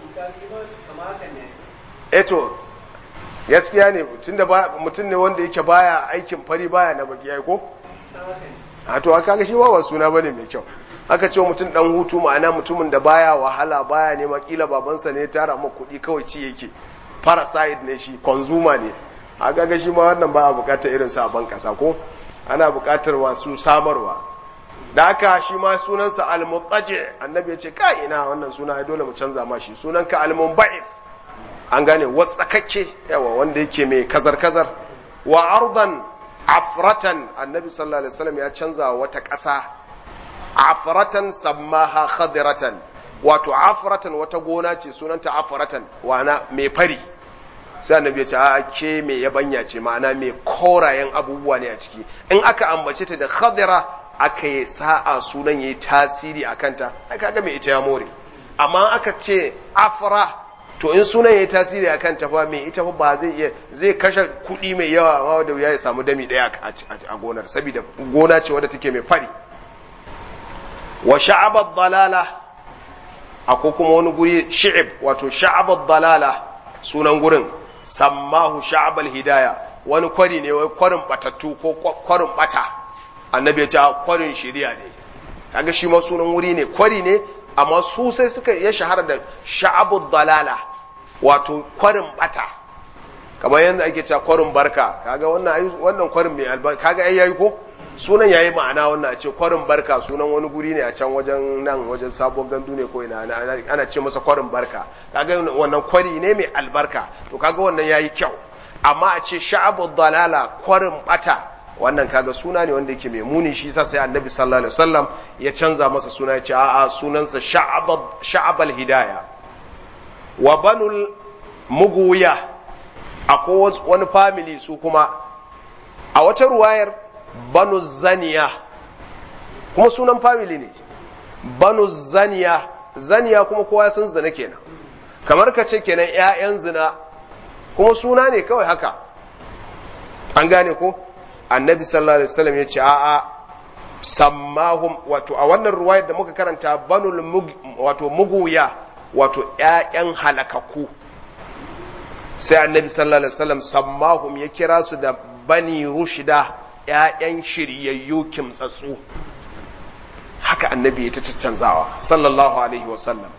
eto gaskiya ne tunda mutum ne wanda yake baya aikin fari baya na baki yayi ko a to aka ga shi ba suna bane mai kyau aka ce mutum dan hutu ma'ana mutumin da baya wahala baya nema kila babansa ne ya tara maka kuɗi kawai ci yake parasite ne shi consumer ne aka ga shi ma wannan ba a bukatar irin sa ban kasa ko ana bukatar wasu samarwa da haka shi ma sunansa al-muttaji annabi ya ce ka ina wannan suna dole mu canza ma shi sunanka al-munba'ith an gane watsakakke yawa wanda yake mai kazar-kazar wa ardan afratan annabi sallallahu alaihi wasallam ya canza wata ƙasa afratan sammaha khadiratan wato afratan wata gona ce sunanta afratan wana mai fari sai annabi ya ce a ke mai yabanya ce ma'ana mai korayen abubuwa ne a ciki in aka ambace ta da khadira aka yi sa'a sunan yayi tasiri a kanta ai kaga mai ita ya more amma aka ce afra to in sunan yayi tasiri a kanta fa mai ita fa ba zai iya zai kashe kuɗi mai yawa amma da wuya ya samu dami ɗaya a gonar saboda gona ce wadda take mai fari wa sha'abad dalala akwai kuma wani guri shi'ib wato sha'abad dalala sunan gurin sammahu sha'abal hidaya wani kwari ne wai kwarin batattu ko kwarin bata annabi ya ce kwarin shiriya ne kaga shi ma sunan wuri ne kwari ne amma su sai suka ya shahara da sha'abud dalala wato kwarin bata kamar yadda ake cewa kwarin barka kaga wannan wannan kwarin mai albarka kaga ai yayi ko sunan yayi ma'ana wannan a ce kwarin barka sunan wani guri ne a can wajen nan wajen sabon gandu ne ko ina ana ce masa kwarin barka kaga wannan kwari ne mai albarka to kaga wannan yayi kyau amma a ce sha'abud dalala kwarin bata wannan kaga suna ne wanda yake mai muni shi yasa sai annabi sallallahu alaihi wasallam ya canza masa suna ya ce a'a sunansa sha'abad sha'abal hidaya wa banul muguya akwai wani family su kuma a wata ruwayar banu zaniya kuma sunan family ne banu zaniya zaniya kuma kowa ya san zina kenan kamar ka ce kenan ƴaƴan zina kuma suna ne kawai haka an gane ko annabi sallallahu alaihi wasallam ya ce a'a sammahum wato a wannan ruwayar da muka karanta banul wato muguya wato ƴaƴan halakaku sai annabi sallallahu alaihi wasallam sammahum ya kira su da bani rushida ƴaƴan shiryayyu kimtsatsu haka annabi ya ta canzawa sallallahu alaihi wasallam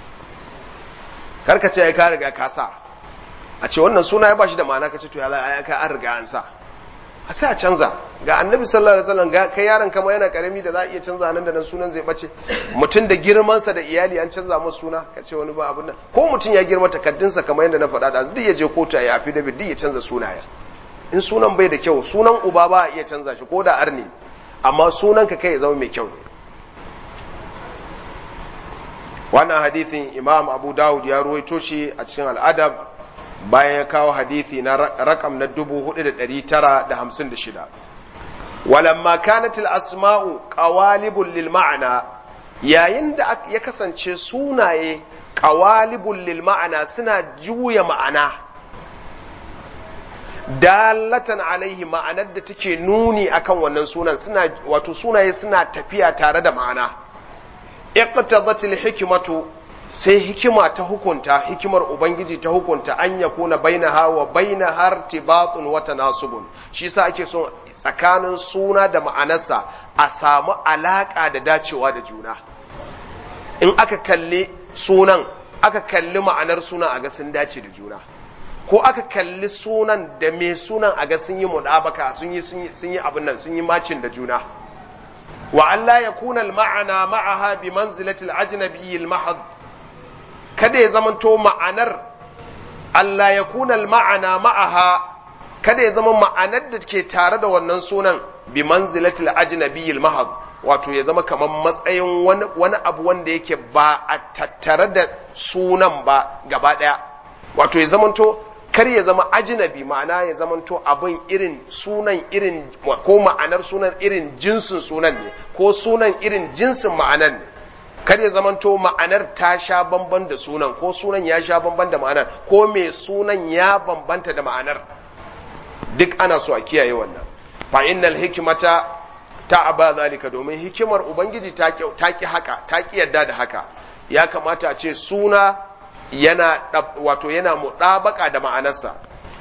karka ce ya ka riga ka sa a ce wannan suna ya bashi da ma'ana ka ce to ya za ka an riga an sa a sai a canza ga annabi sallallahu alaihi wasallam ga kai yaron kama yana karami da za a iya canza nan da nan sunan zai bace mutum da girmansa da iyali an canza masa suna ka ce wani ba abun nan ko mutum ya girma takaddunsa kamar yadda na faɗa da duk ya je kotu ya afi da duk ya canza sunayen in sunan bai da kyau sunan uba ba a iya canza shi ko da arni amma sunan ka kai ya zama mai kyau ne wannan hadithin imam abu dawud ya ruwaito shi a cikin al'adab bayan ya kawo hadithi na rakam na 4956 walamma kanatil asma'u qawalibul lil ma'ana yayin da ya kasance sunaye qawalibul lil ma'ana suna juya ma'ana dalatan alaihi ma'anar da take nuni akan wannan sunan suna wato sunaye suna tafiya tare da ma'ana iqtadatil hikmatu sai hikima ta hukunta hikimar ubangiji ta hukunta an ya kuna bainaha wa bainaha irtibatun wa tanasubun shi yasa ake son tsakanin suna da ma'anarsa a samu alaka da dacewa da juna in aka kalli sunan aka kalli ma'anar sunan a ga sun dace da juna ko aka kalli sunan da mai sunan a ga sun yi mudabaka sun yi sun yi abin nan sun yi macin da juna wa Allah ya kuna ma'ana ma'aha bi manzilatil ajnabi al mahad kada ya zamanto ma'anar Allah ya kuna ma'ana ma'aha kada ya zama ma'anar da ke tare da wannan sunan bi manzilatil ajnabi al mahad wato ya zama kamar matsayin wani, wani abu wanda yake ba a tattare da sunan ba gaba daya wato ya zamanto kar ya zama ajinabi ma'ana ya zamanto abin irin sunan irin ko ma'anar sunan irin jinsin sunan ne ko sunan irin jinsin ma'anar ne kar ya zamanto ma'anar ta sha bamban da sunan ko sunan ya sha bamban da ma'anar ko mai sunan ya bambanta da ma'anar duk ana so a kiyaye wannan fa innal hikmata ta aba zalika domin hikimar ubangiji ta ki haka ta ki yadda da haka ya kamata a ce suna yana wato yana muɗabaka da ma'anarsa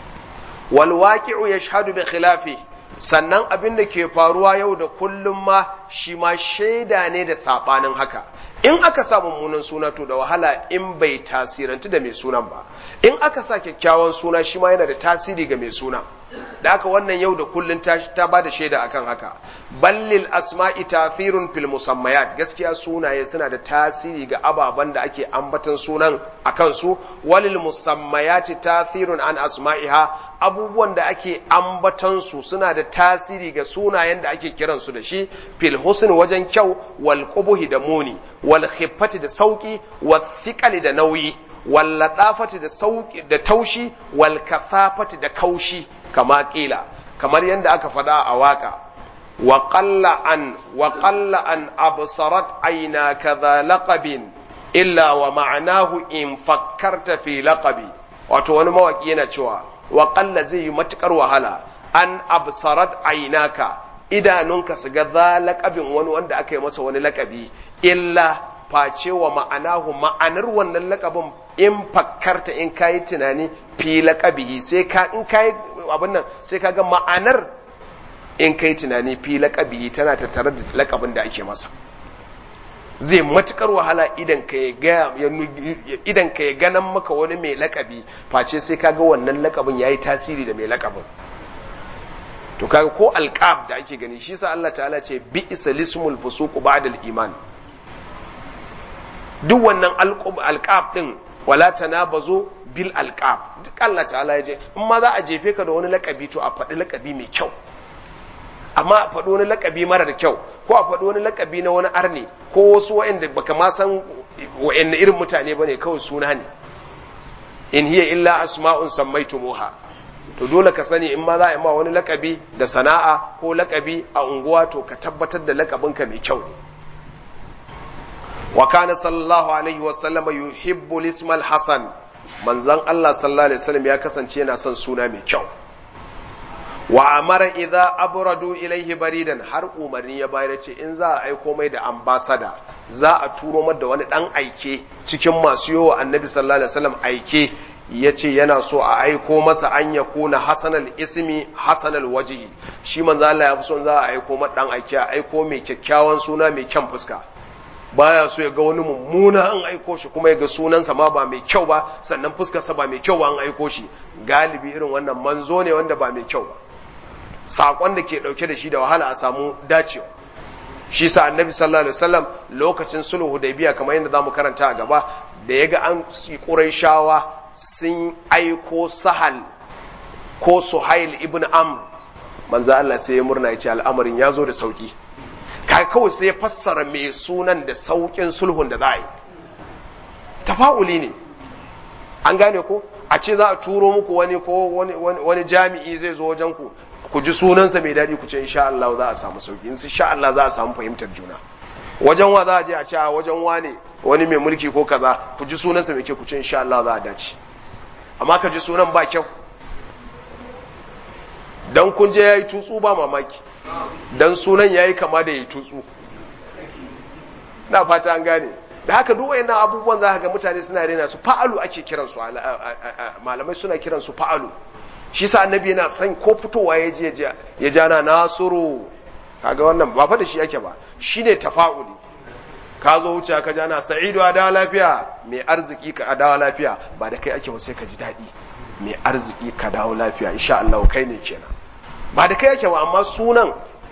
wal waqi'u yashhadu bi khilafi sannan abin da ke faruwa yau da kullum ma shi ma shaida ne da sabanin haka in aka sa mummunan suna to da wahala in bai tasirantu da mai sunan ba in aka sa kyakkyawan suna shi ma yana da tasiri ga mai suna da haka wannan yau da kullum ta, ta ba da shaida akan haka ballil asma'i tathirun fil musammayat gaskiya sunaye suna da tasiri ga ababen da ake ambatan sunan akan su walil musammayati tathirun an asma'iha abubuwan da ake ambatan su suna da tasiri ga sunayen da ake kiran su da shi fil husn wajen kyau wal qubuhi da muni wal khiffati da sauki wal thiqali da nauyi wal ladafati da sauki da taushi wal kathafati da kaushi kama kila kamar yadda aka faɗa a waka wa qalla an wa qalla an absarat aina kadha laqabin illa wa ma'anahu in fakkarta fi laqabi wato wani mawaki yana cewa wa qalla zai yi matukar wahala an absarat ainaka idanunka su ga za laqabin wani wanda aka yi masa wani laqabi illa face wa ma'anahu ma'anar wannan lakabin in fakkarta in kayi tunani fi laqabihi sai ka in kayi abin nan sai ka ga ma'anar in kai tunani fi laqabihi tana tattare da lakabin da ake masa zai matukar wahala idan ka ya idan ka ya ganan maka wani mai lakabi face sai ka ga wannan lakabin yayi tasiri da mai lakabin to kaga ko alqab da ake gani shi sa Allah ta'ala ce bi isalismul fusuq ba'da al-iman duk wannan alqab din wala tanabazu bil alqab duk Allah ta'ala ya je in ma za a jefe ka da wani lakabi to a faɗi lakabi mai kyau amma a faɗi wani lakabi mara da kyau ko a faɗi wani lakabi na wani arne ko wasu wa'anda baka ma san wa'anda irin mutane bane kawai suna ne in hiya illa asma'un sammaitumuha to dole ka sani in ma za a ma wani lakabi da sana'a ko lakabi a unguwa to ka tabbatar da lakabinka mai kyau ne wa kana sallallahu alaihi wa sallama yuhibbu ismal hasan manzon Allah sallallahu alaihi wasallam ya kasance yana son suna mai kyau wa amara idza abradu ilaihi baridan har umarni ya bayar ce in za a aiko mai da ambasada za a turo mar da wani dan aike cikin masu yowa annabi sallallahu alaihi wasallam aike ya ce yana so a aiko masa an ya kuna hasanal ismi hasanal wajihi shi manzo Allah ya fi son za a aiko mar dan aike a aiko mai kyakkyawan suna mai kyan fuska baya so ya ga wani mummuna an aiko shi kuma ya ga sunansa ma ba mai kyau ba sannan fuskarsa ba mai kyau ba an aiko shi galibi irin wannan manzo ne wanda ba mai kyau ba saƙon da ke ɗauke da shi da wahala a samu dacewa shi sa annabi sallallahu alaihi wasallam lokacin sulhu hudaybiya kamar yadda zamu karanta a gaba da ya ga an quraishawa sun aiko sahal ko suhail ibn amr manzo Allah sai ya murna ya ce al'amarin ya zo da sauki kai kawai sai ya fassara mai sunan da saukin sulhun da za a yi tafa'uli ne an gane ko a ce za a turo muku wani ko wani jami'i zai zo wajen ku ku ji sunansa mai daɗi ku ce insha Allah za a samu sauki insha Allah za a samu fahimtar juna wajen wa za a je a ce a wajen wane wani mai mulki ko kaza ku ji sunansa mai kyau ku ce insha Allah za a dace amma ka ji sunan ba kyau dan kun je yayi tutsu ba mamaki dan sunan yayi kama da yayi tutsu na fata an gane da haka duk wayannan abubuwan za ka ga mutane suna rena su fa'alu ake kiran su malamai suna kiran su fa'alu shi sa annabi yana san ko fitowa ya je ya jana nasuru kaga wannan ba fa da shi ake ba shine tafa'uli ka zo wuce ka jana sa'idu a dawa lafiya mai arziki ka dawo lafiya ba da kai ake ba sai ka ji daɗi mai arziki ka dawo lafiya insha Allah kai ne kenan ba da kai ake ba amma sunan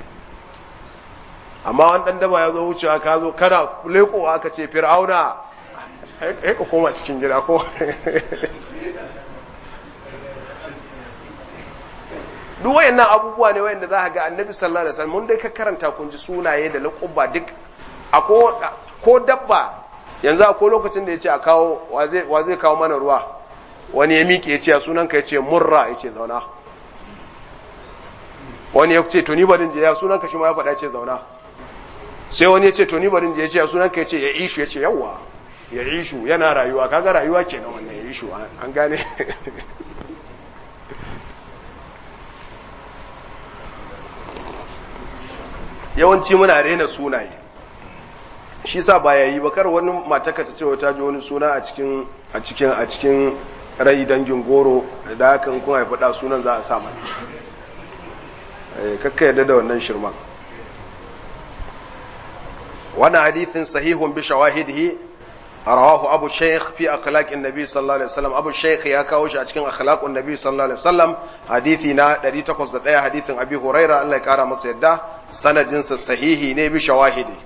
amma wani dan daba ya zo wucewa ka zo kana lekowa ka ce fir'auna ai ka koma cikin gida ko duk wayannan abubuwa ne wayanda za ka ga annabi sallallahu alaihi wasallam mun dai ka karanta kun ji sunaye da laƙubba duk ko dabba yanzu akwai lokacin da ya ce a kawo wa zai kawo mana ruwa wani ya miƙe ya ce a sunan ka ya ce murra ya ce zauna wani ya ce to ni barin je ya sunan ka shi ma ya faɗa ce zauna sai wani ya ce to ni barin je ya ce a sunan ka ya ce ya ishu ya ce yawwa ya ishu yana rayuwa kaga rayuwa kenan wannan ya ishu an gane yawanci muna rena sunaye shi sa ba yayi ba kar wani mataka ta ce ta ji wani suna a cikin a cikin a cikin rai dangin goro da haka in kun haifi da sunan za a sa mai kakka yadda da wannan shirman wannan hadithin sahihun bi shawahidihi rawahu abu shaykh fi akhlaqin nabi sallallahu alaihi wasallam abu shaykh ya kawo shi a cikin akhlaqun nabi sallallahu alaihi wasallam hadithi na 801 hadithin abi huraira Allah ya kara masa yadda sanadin sa sahihi ne bi shawahidi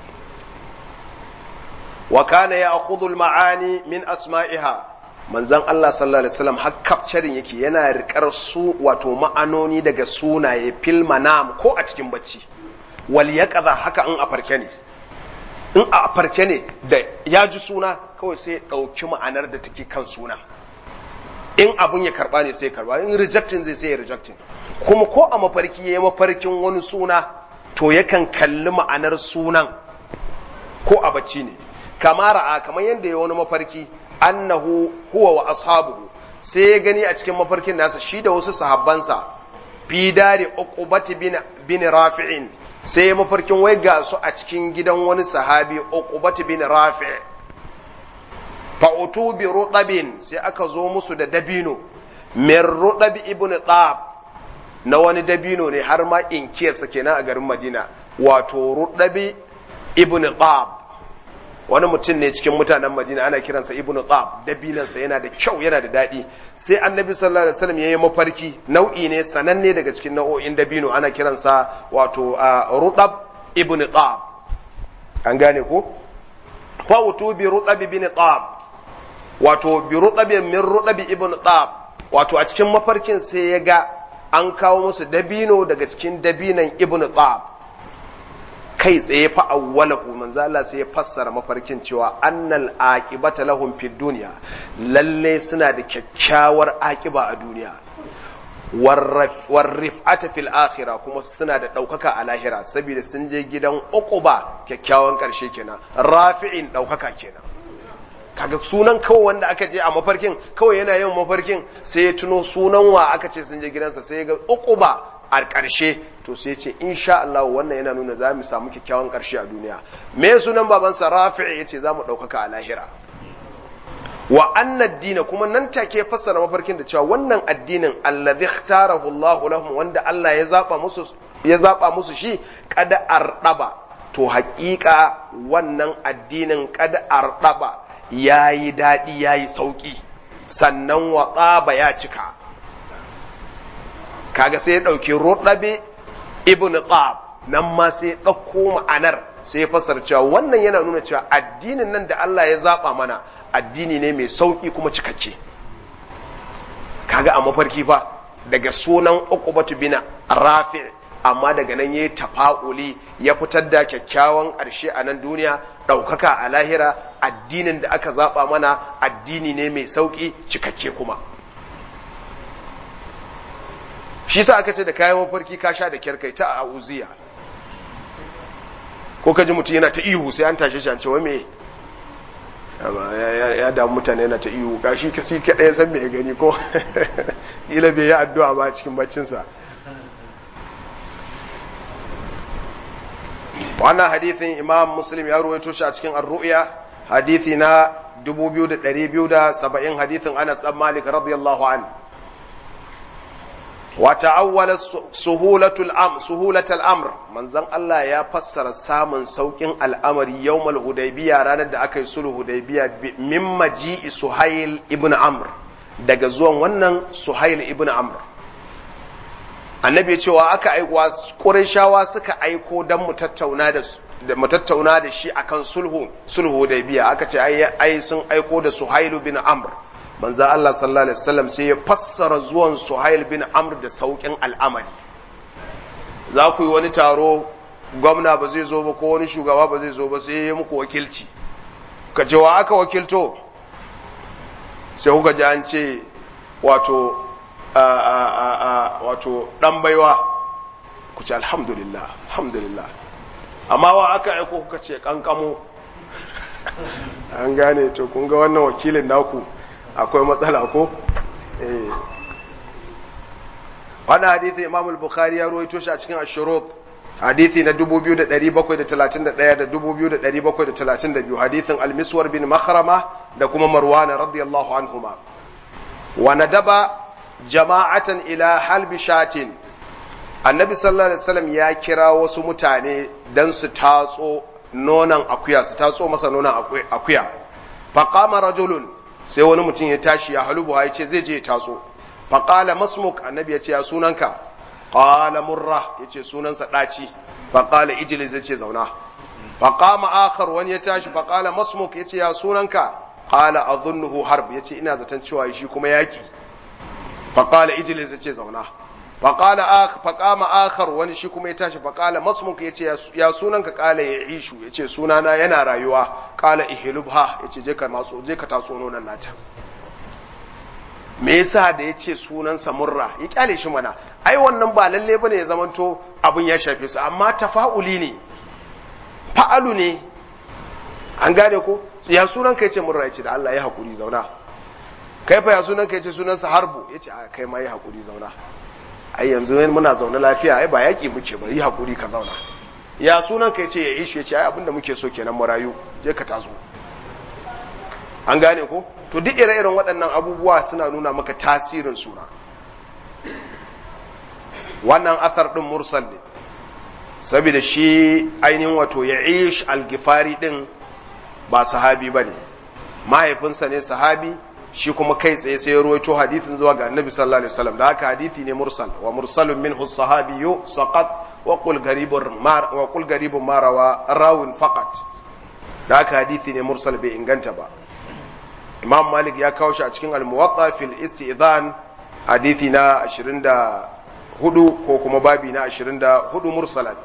wa kana ya'khudhu al-ma'ani min asma'iha manzon Allah sallallahu alaihi wasallam har capturing yake yana rikar su wato ma'anoni daga sunaye fil manam ko a cikin bacci wal yaqadha haka in a farke ne in a farke ne da ya ji suna kawai sai ɗauki ma'anar da take kan suna in abun ya karba ne sai karba in rejectin zai sai ya rejectin kuma ko a mafarki ya yi mafarkin wani suna to yakan kalli ma'anar sunan ko a bacci ne kama ra'a kamar yadda ya wani mafarki annahu huwa wa ashabuhu sai ya gani a cikin mafarkin nasa shi da wasu sahabbansa fi dare uqubati bin bin rafi'in sai ya mafarkin wai ga su a cikin gidan wani sahabi uqubati bin rafi' fa utu bi rudabin sai aka zo musu da dabino min rudabi ibn tab na wani dabino ne har ma in kiyasa kenan a garin Madina wato rudabi ibn tab wani mutum ne cikin mutanen Madina ana kiransa ibn tab dabinansa yana da kyau yana da daɗi sai annabi sallallahu alaihi wasallam yayi mafarki nau'i ne sananne daga cikin nau'o'in dabino ana kiransa wato rudab ibn tab an gane ko fa utu bi rudab ibn tab wato bi rudab min rudab ibn tab wato a cikin mafarkin sai ya ga an kawo musu dabino daga cikin dabinan ibn tab kai tsaye fa awwalahu manzo Allah sai ya fassara mafarkin cewa annal aqibata lahum fid dunya lalle suna da kyakkyawar aqiba a duniya warrif'ata fil akhirah kuma suna da daukaka a lahira saboda sun je gidan uquba kyakkyawan karshe kenan rafi'in daukaka kenan kaga sunan kawai wanda aka je a mafarkin kawai yana yin mafarkin sai ya tuno sunan wa aka ce sun je gidansa sai ya ga uquba a ƙarshe to sai ce insha Allah wannan yana nuna za mu samu kyakkyawan ƙarshe a duniya me sunan babansa rafi'i yace za mu ɗaukaka a lahira wa anna dina kuma nan take fassara mafarkin da cewa wannan addinin alladhi ikhtarahu Allah lahum wanda Allah ya zaba musu ya zaba musu shi kada ardaba to haƙiƙa wannan addinin kada ardaba yayi daɗi yayi sauki sannan wa ya cika kaga sai ya ɗauki ruɗabe ibn qab nan ma sai ya ɗauko ma'anar sai ya fasar cewa wannan yana nuna cewa addinin nan da Allah ya zaɓa mana addini ne mai sauƙi kuma cikakke kaga a mafarki fa daga sunan uqbatu bin rafi amma daga nan yayi tafa'uli ya fitar da kyakkyawan ƙarshe a nan duniya ɗaukaka a lahira addinin da aka zaɓa mana addini ne mai sauƙi cikakke kuma shi sa aka ce da kayan mafarki ka sha da kyar kai ta a uziya ko ka ji mutum yana ta ihu sai an tashe shi an ce wai me ya damu mutane yana ta ihu ga shi kasi kaɗai san me ya gani ko ila bai yi addu'a ba cikin baccinsa wannan hadithin imam muslim ya ruwaito shi a cikin ar-ru'ya hadithi na 2270 hadithin anas dan malik radiyallahu anhu wa ta'awwala suhulatul am suhulatul amr manzon Allah ya fassara samun saukin al'amari yawmal hudaybiya ranar da aka yi sulhu hudaybiya min maji'i suhail ibn amr daga zuwan wannan suhail ibn amr annabi ya cewa aka aikuwa qurayshawa suka aiko dan mu tattauna da da mu tattauna da shi akan sulhu sulhu hudaybiya aka ce ai ai sun aiko da suhail bin amr manzo Allah sallallahu alaihi wasallam sai ya fassara zuwan Suhail bin Amr da saukin al'amari za ku yi wani taro gwamna ba zai zo ba ko wani shugaba ba zai zo ba sai ya muku wakilci ka ce wa aka wakilto sai kuka ji an ce wato wato dan baiwa ku ce alhamdulillah alhamdulillah amma wa aka aiko kuka ce kankamo an gane to kun ga wannan wakilin naku akwai matsala ko wannan hadithi imam al-bukhari ya ruwaito shi a cikin ashurut hadithi na 2731 da 2732 hadithin al-miswar bin makhrama da kuma marwana radiyallahu anhuma wa nadaba jama'atan ila halbi shatin annabi sallallahu alaihi wasallam ya kira wasu mutane dan su tatso nonan akuya su tatso masa nonan akuya faqama rajulun sai wani mutum ya tashi ya halubu ya ce zai je ya taso faƙala masmuk annabi ya ce ya sunanka ƙala murra ya ce sunansa ɗaci faƙala ijilis ya ce zauna faƙama akhar wani ya tashi faƙala masmuk ya ce ya sunanka ƙala azunnuhu harb ya ce ina zaton cewa shi kuma yaƙi faƙala ijilis ya ce zauna faƙala faƙama akhar wani shi kuma ya tashi faƙala masmuk ya ce ya sunanka ƙala ya ishu ya ce sunana yana rayuwa ƙala ihilubha ya ce je ka matso je ka tatso nonon nata me yasa da ya ce sunansa murra ya kyale shi mana ai wannan ba lalle bane ya zamanto abin ya shafe su amma tafa'uli ne fa'alu ne an gane ko ya sunan ka yace murra yace da Allah ya hakuri zauna kai fa ya sunan ka yace sunansa harbu yace a kai ma ya hakuri zauna ai yanzu muna zaune lafiya ai ba yaki muke ba yi hakuri ka zauna ya sunan ka yace ya ishu yace ai abinda muke so kenan mu rayu je ka taso an gane ko to duk ire-iren waɗannan abubuwa suna nuna maka tasirin suna wannan athar ɗin mursal ne saboda shi ainihin wato ya ish algifari ɗin ba sahabi ba ne mahaifinsa ne sahabi shi kuma kai tsaye sai ya ruwaito hadithin zuwa ga annabi sallallahu alaihi wasallam da haka hadithi ne mursal wa mursalun minhu sahabiyyu saqat wa qul garibun mar wa qul garibun marawa rawin faqat da haka hadithi ne mursal bai inganta ba imam malik ya kawo shi a cikin al-muwatta fil istidhan hadithi na 24 ko kuma babi na 24 mursalan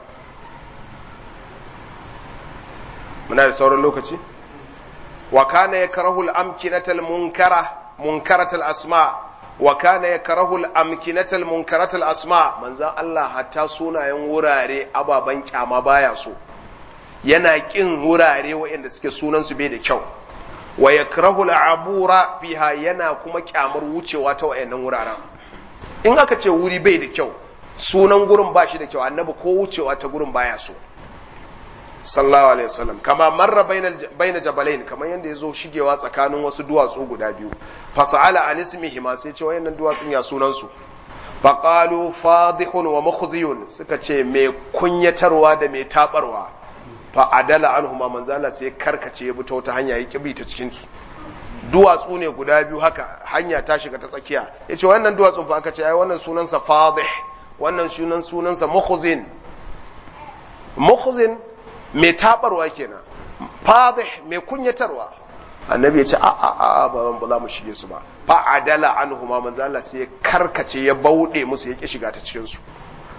muna da sauran lokaci wa kana yakrahu al-amkinata al-munkara munkarat al-asma wa kana yakrahu al-amkinata al-munkarat al-asma manzan Allah hatta sunayen wurare ababan kyama baya so yana kin wurare waɗanda suke sunan su bai da kyau wa yakrahu al'abura fiha yana kuma kyamar wucewa ta wayannan wuraren in aka ce wuri bai da kyau sunan gurin ba shi da kyau annabi ko wucewa ta gurin baya so sallallahu alaihi wasallam kama marra baina jabalain kamar yanda yazo shigewa tsakanin wasu duwatsu guda biyu fasala an ismihi ma sai ce wayannan duwatsun ya sunan su faqalu fadihun wa mukhziyun suka ce mai kunyatarwa da mai tabarwa fa adala anhuma manzala sai karkace ya bi ta wata hanya ya kibi ta cikin su duwatsu ne guda biyu haka hanya ta shiga ta tsakiya yace wannan duwatsun fa aka ce ai wannan sunansa fadih wannan sunan sunansa mukhzin mukhzin mai tabarwa kenan fadih mai kunyatarwa annabi ya ce a a a ba za mu shige su ba fa adala anhuma manzala sai karkace ya bauɗe musu ya ki shiga ta cikin su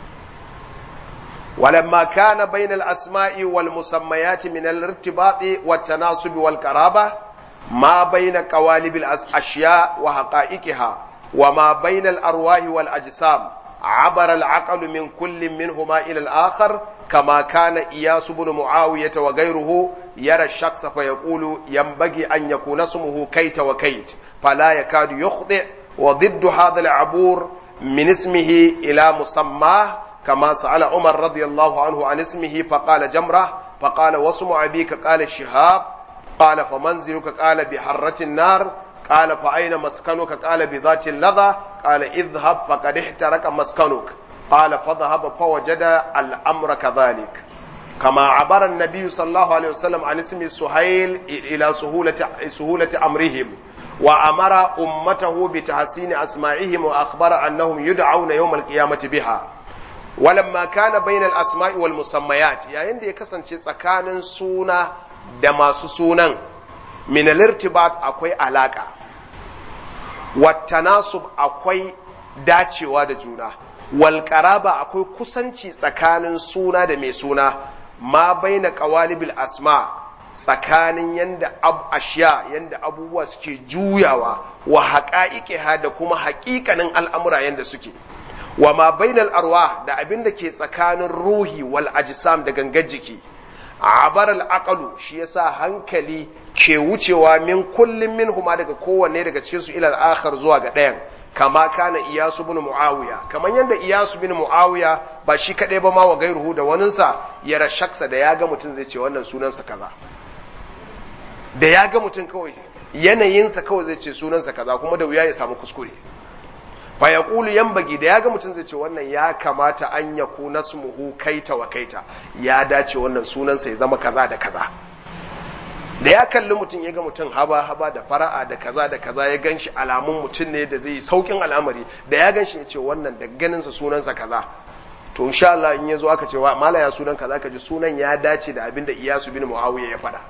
ولما كان بين الأسماء والمسميات من الارتباط والتناسب والقرابة ما بين قوالب الأشياء وحقائقها وما بين الأرواح والأجسام عبر العقل من كل منهما إلى الآخر كما كان إياس بن معاوية وغيره يرى الشخص فيقول ينبغي أن يكون اسمه كيت وكيت فلا يكاد يخطئ وضد هذا العبور من اسمه إلى مسماه كما سأل عمر رضي الله عنه عن اسمه فقال جمرة فقال واسم أبيك قال شهاب قال فمنزلك قال بحرة النار قال فأين مسكنك قال بذات اللظى قال اذهب فقد احترق مسكنك قال فذهب فوجد الأمر كذلك كما عبر النبي صلى الله عليه وسلم عن اسم سهيل إلى سهولة, سهولة أمرهم وأمر أمته بتحسين أسمائهم وأخبر أنهم يدعون يوم القيامة بها ولما كان بين الأسماء والمسميات يعني عندي كسن tsakanin suna da masu sunan min al-irtibat akwai alaka wattanasub akwai dacewa da juna wal qaraba akwai kusanci tsakanin suna da mai suna ma baina qawalibil asma tsakanin yanda ab ashiya yanda abubuwa suke juyawa wa haqa'iqiha da kuma haƙiƙanin al'amura yanda suke wa ma bainal arwah da abin da ke tsakanin ruhi wal ajsam da gangar jiki abar al aqalu shi yasa hankali ke wucewa min kullum min huma daga kowanne daga cikin su ilal akhar zuwa ga ɗayan kama kana iyasu bin muawiya kamar yadda iyasu bin muawiya ba shi kaɗai ba ma wa gairuhu da waninsa ya rashaksa da ya ga mutum zai ce wannan sunansa kaza da ya ga mutum kawai yanayinsa kawai zai ce sunansa kaza kuma da wuya ya samu kuskure fa ya ƙulu yambagi da ya ga mutum zai ce wannan ya kamata an ya ku nasmuhu kaita wa kaita ya dace wannan sunansa ya zama kaza da kaza da ya kalli mutum ya ga mutum haba haba da fara'a da kaza da kaza ya gan shi alamun mutum ne da zai yi saukin al'amari da ya gan shi ya ce wannan da ganinsa sunansa kaza to insha Allah in ya zo aka ce wa mala ya sunan kaza ka ji sunan ya dace da abin da Iyasu bin Muawiya ya faɗa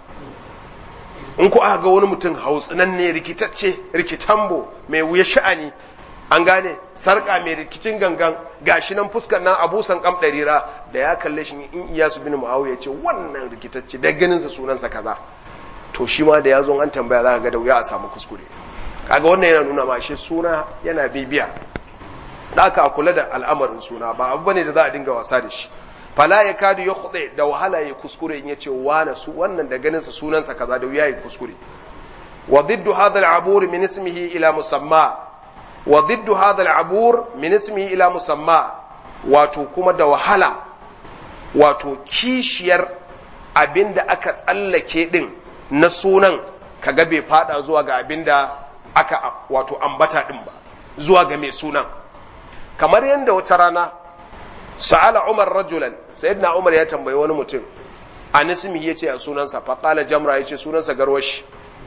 in ku aka ga wani mutum hautsinan ne rikitacce rikitambo mai wuya sha'ani an gane sarka mai rikicin gangan gashi nan fuskar nan abusan kam ɗarira da ya kalle shi in Iyasu bin Muawiya ce wannan rikitacce da ganinsa sunansa kaza to shi ma da ya zo an tambaya za ka ga da wuya a samu kuskure kaga wannan yana nuna ma shi suna yana bibiya da aka kula da al'amarin suna ba abu bane da za a dinga wasa da shi fala ya kadu ya khude da wahala ya kuskure in yace wana su wannan da ganin sa sunan sa kaza da wuya ya kuskure wa diddu hadha al'abur min ismihi ila musamma wa diddu hadha al'abur min ismihi ila musamma wato kuma da wahala wato kishiyar abinda aka tsallake din na sunan kaga bai fada zuwa ga abin da aka wato ambata din ba zuwa ga mai sunan kamar yadda wata rana sa'ala umar rajulan sayyidina umar ya tambayi wani mutum an ismi yace a sunansa fa qala jamra yace sunansa garwashi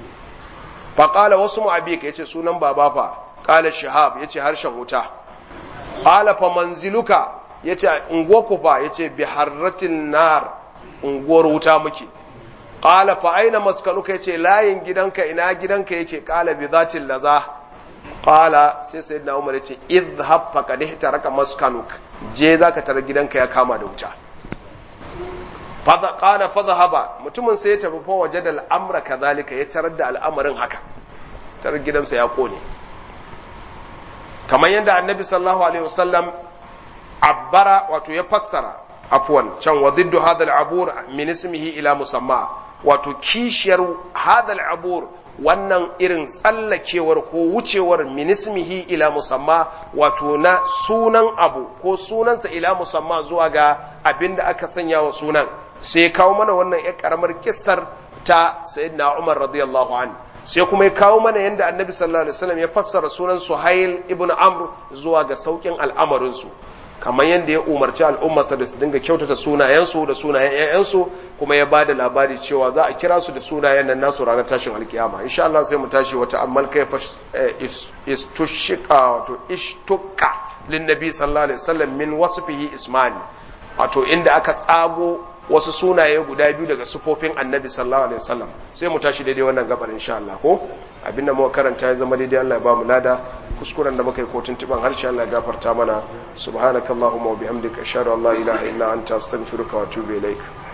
fa qala wasu mu'abika yace sunan baba fa qala shihab yace harshen wuta qala fa manziluka yace unguwarku fa yace bi harratin nar unguwar wuta muke qala fa aina maskanuka yace layin gidanka ina gidanka yake qala bi zatil laza qala sai sayyidina umar yace idhhab faqad ihtaraka maskanuk je zaka tara gidanka ya kama da wuta fadha qala fadhhaba mutumin sai ya tafi fa wajada al-amra kadhalika ya tarar da al'amarin haka tarar gidansa ya kone kamar yadda annabi sallallahu alaihi wasallam abbara wato ya fassara afwan can wa diddu hadha al-abur min ismihi ila musamma wato kishiyar hadha al-abur wannan irin tsallakewar ko wucewar minismihi ila musamma wato na sunan abu ko sunansa ila musamma zuwa ga abin da aka sanya wa sunan sai kawo mana wannan ya karamar kissar ta sayyidina Umar radiyallahu anhu sai kuma ya kawo mana yadda annabi sallallahu alaihi wasallam ya fassara sunan Suhail ibn Amr zuwa ga saukin al'amarin su kamar yadda ya umarci al'ummarsa da su dinga kyautata sunayensu da sunayen ‘ya'yansu kuma ya ba da labari cewa za a kira su da sunayen nan nasu ranar tashin alkiyama insha Allah sai mu tashi wata ammal kai fa istushika wato ishtuka lin nabi sallallahu alaihi wasallam min wasfihi ismani wato inda aka tsago wasu sunaye guda biyu daga sufofin annabi sallallahu alaihi wasallam sai mu tashi daidai wannan gabar insha Allah ko abinda muka karanta ya zama daidai Allah ya ba mu lada kuskuren da muka yi kotun tiban harshe Allah ya gafarta mana subhanakallahumma wa bihamdika ashhadu an la ilaha illa anta astaghfiruka wa atubu ilaik